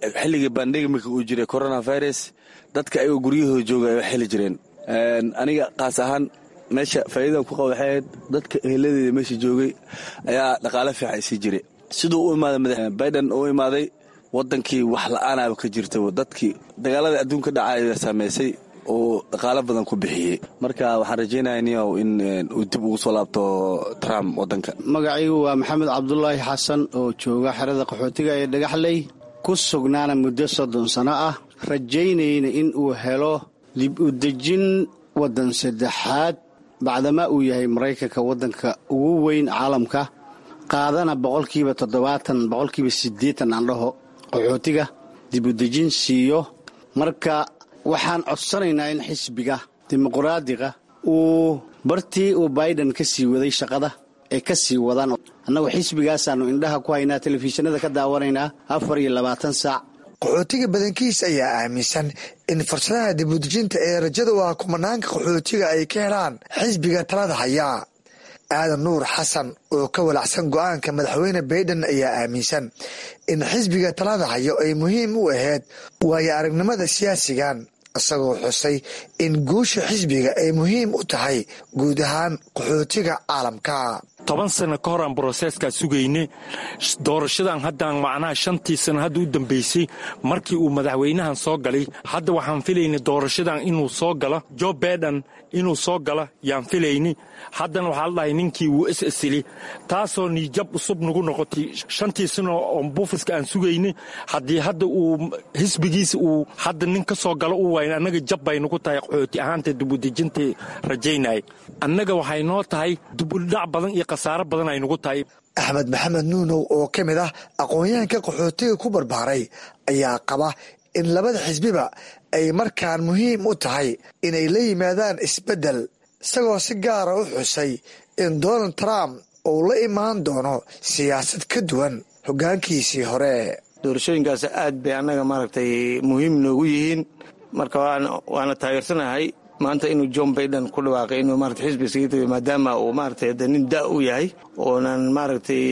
xilligii bandemika uu jiray coronavirus dadka ayagoo guryahooda jooga ay wax heli jireen aniga kaas ahaan meesha faa'iidadan ku qaba waxay ahayd dadka eheladeeda meesha joogay ayaa dhaqaale fiican isii jiray siduu u imaaday madax biden u imaaday waddankii wax la'aanaaba ka jirta dadkii dagaalada adduunka dhacaya saameysay oo dhaqaalo badan ku bixiyey marka waxaan rajaynaya niyow in uu dib ugu soo laabto trump waddanka
magacaygu waa maxamed cabdulaahi xasan oo jooga xerada qaxootiga ee dhagaxley ku sugnaana muddo soddon sano ah rajaynayna in uu helo dib u dejin waddan saddexaad bacdamaa uu yahay maraykanka waddanka ugu weyn caalamka qaadana boqolkiiba toddobaatan boqolkiiba siddeetan aan dhaho qaxootiga dib u dejin siiyo marka waxaan codsanaynaa in xisbiga dimuqraadiga uu bartii uu biden ka sii waday shaqada ay ka sii wadaan annagu xisbigaasaannu indhaha ku haynaa telefishinada ka daawanaynaa afar iyo labaatan saac
qaxootiga badankiis ayaa aaminsan in fursadaha dibudejinta ee rajada u ah kumanaanka qaxootiga ay ka helaan xisbiga talada hayaa aadan nuur xasan oo ka walacsan go'aanka madaxweyne baiden ayaa aaminsan in xisbiga talada hayo ay muhiim u ahayd waayo aragnimada siyaasigan isagoo xusay in guusha xisbiga ay muhiim u tahay guud ahaan qaxootiga caalamka
toban sano ka hor aan broseeskaa sugayne doorashadan haddaan macnaha shantii sano hadda u dambaysay markii uu madaxweynahan soo galay hadda waxaan filayna doorashadan inuu soo galo jo baiden inuu soo galo yaan filayni haddana waxaa la dhahay ninkii wuu is isili taasoo niijab cusub nagu noqotay shantii sano oo buufiska aan sugayne haddii hadda uu xisbigiisa uu hadda nin ka soo galo u wayn annaga jab bay nagu tahay qaxooti ahaanta dibudejinta rajaynay annaga waxay noo tahay dubudhac badan iyo khasaaro badan ay nagu tahay
axmed maxamed nuunow oo ka mid ah aqoon-yahanka qaxootiga ku barbaaray ayaa qaba in labada xisbiba ay markaan muhiim u tahay inay la yimaadaan isbeddel isagoo si gaara u xusay in donald trump uu la imaan doono siyaasad ka duwan hoggaankiisii hore
doorashooyinkaas aad bay annaga maaragtay muhiim noogu yihiin marka waana taageersanahay maanta inuu john baiden ku dhawaaqay inuu maarata xisbi isaga tagay maadaama uu maaragtay hadda nin da u yahay oonan maaragtay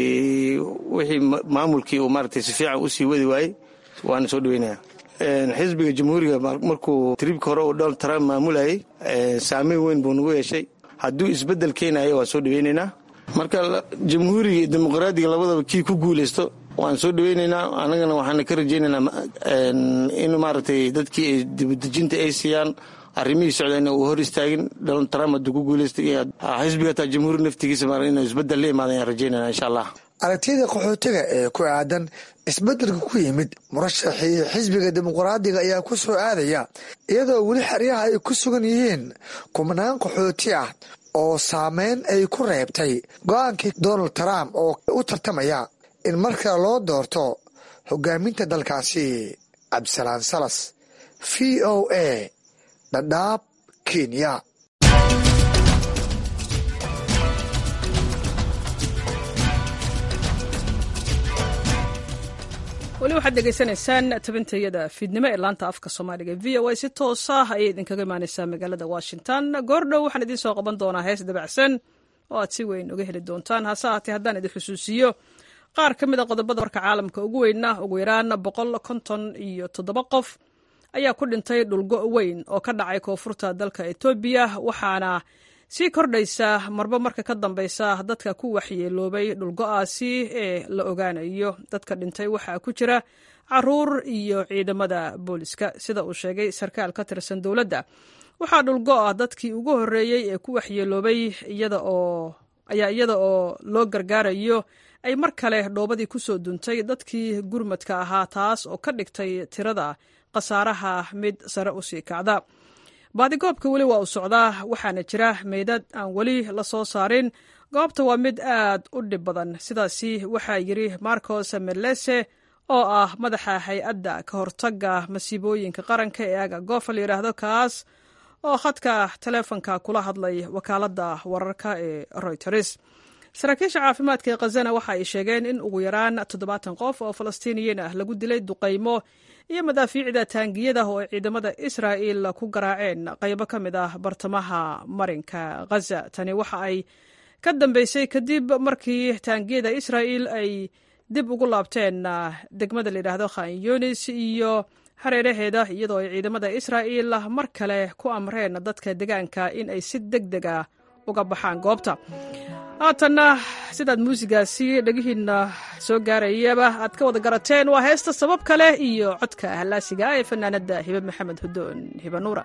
wixii maamulkii uu maaragtay si fiican u sii wadi waayey waana soo dhaweynaya xisbiga jamhuuriga markuu tribka hore uu donald trump maamulayay saameyn weyn buu nagu yeeshay hadduu isbeddel keenayo waan soo dhaweynaynaa marka jamhuuriga iyo dimuqraadiga labadaba kii ku guulaysto waan soo dhaweynaynaa annagana waxaana ka rajaynaynaa in maaragtay dadkii ay dibudejinta ay siiyaan arrimihii socdayna uu hor istaagin donald trump hadduu ku guulaystay xisbiga taa jamhuuri naftigiisa ma inuu isbeddel la imaada ayaan rajaynayna insha allah
aragtiyada qaxootiga ee ku aadan isbeddelka ku yimid murashaxii xisbiga dimuqraadiga ayaa ku soo aadaya iyadoo weli xeryaha ay ku sugan yihiin kumanaan qaxooti ah oo saameyn ay ku reebtay go-aankii donald trump oo u tartamaya in markale loo doorto hogaaminta dalkaasi cabdisalaan salas v o a dhadhaab kenya
weli waxaad degeysanaysaan tabintayada fiidnimo ee laanta afka soomaaliga v o a si toos ah ayay idinkaga imaaneysaa magaalada washington goordhow waxaan idiin soo qaban doonaa hees dabacsan oo aad si weyn uga heli doontaan hase haatee haddaan idin xusuusiyo qaar ka mid a qodobada warka caalamka ugu weynna ugu yaraan boqol konton iyo toddoba qof ayaa ku dhintay dhulgo weyn oo ka dhacay koonfurta dalka etoobiya waxaana sii kordhaysa marba marka ka dambeysa dadka ku waxyeeloobay dhulgo-aasi ee la ogaanayo dadka dhintay waxaa ku jira caruur iyo ciidamada booliska sida uu sheegay sarkaal ka tirsan dowladda waxaa dhulgo ah dadkii ugu horreeyey ee ku waxyeeloobay ayaa iyada oo loo gargaarayo ay mar kale dhoobadii ku soo duntay dadkii gurmadka ahaa taas oo ka dhigtay tirada khasaaraha mid sare u sii kacda baadigoobka weli waa u socdaa waxaana jira meydad aan weli la soo saarin goobta waa mid aad u dhib badan sidaasi waxaa yidhi marcos melese oo ah madaxa hay-adda ka hortagga masiibooyinka qaranka ee aga goofa la yidhaahdo kaas oo khadka taleefonka kula hadlay wakaaladda wararka ee royters saraakiisha caafimaadka ee khazana waxa ay sheegeen in ugu yaraan toddobaatan qof oo falastiiniyiin ah lagu dilay duqaymo iyo madaafiicda taangiyada oo ay ciidamada israa'il ku garaaceen qaybo ka mid ah bartamaha marinka khaza tani waxa ay ka dambeysay kadib markii taangiyada israa'il ay dib ugu laabteen degmada layidhaahdo khan yunis iyo hareeraheeda iyadoo ay ciidamada israa'iil mar kale ku amreen dadka deegaanka in ay si deg deg a uga baxaan goobta haatanna sidaad muusigaasi dhegihiinna soo gaarayaba aad ka wada garateen waa heesta sabab kale iyo codka hallaasiga ee fanaanadda hibe maxamed hudoon hibe nuura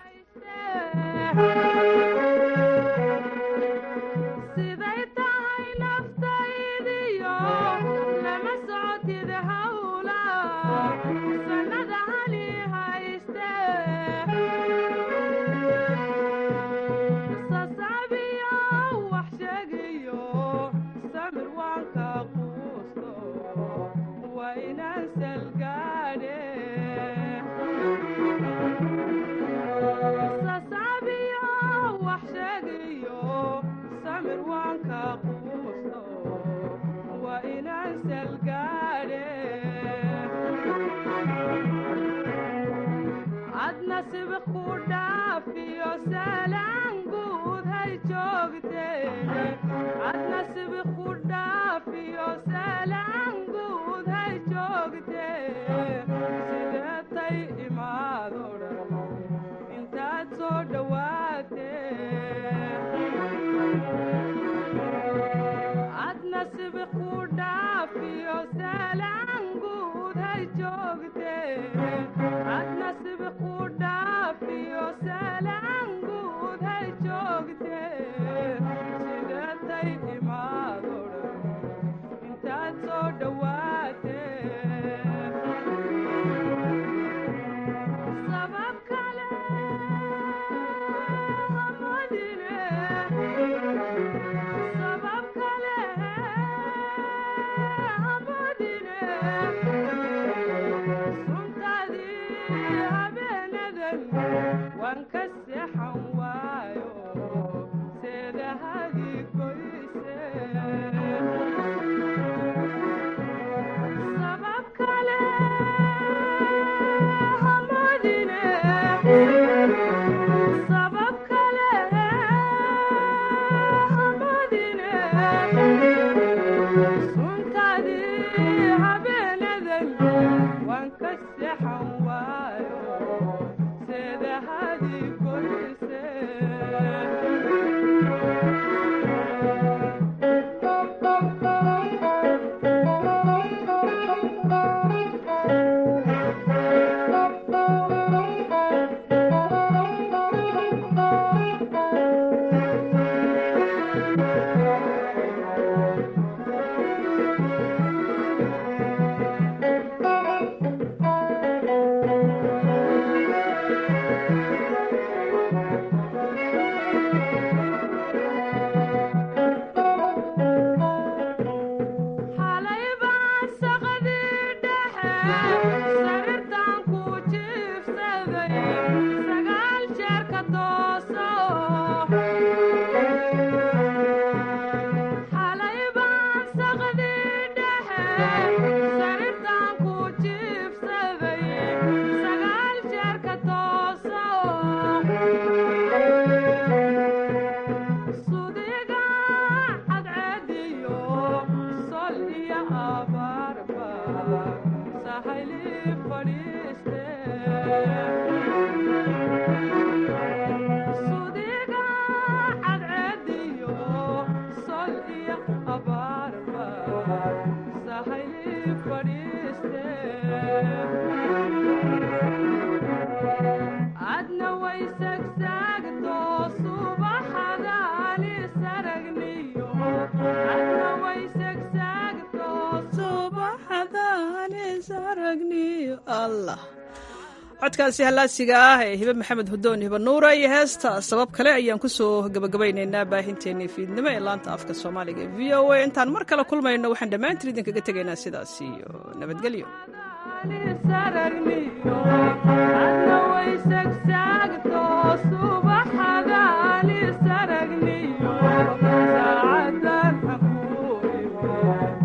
codkaasi hallaasiga ah ee hibe maxamed hudoon hibe nuura iyo heesta sabab kale ayaan ku soo gebagabaynaynaa baahinteennii fiidnimo ee laanta afka soomaaliga ee v o a intaan mar kale kulmayno waxaan dhammaantiin idinkaga tegaynaa sidaas iyo nabadgelyo
subaxadaani saragniyo saacadan xaquuiwe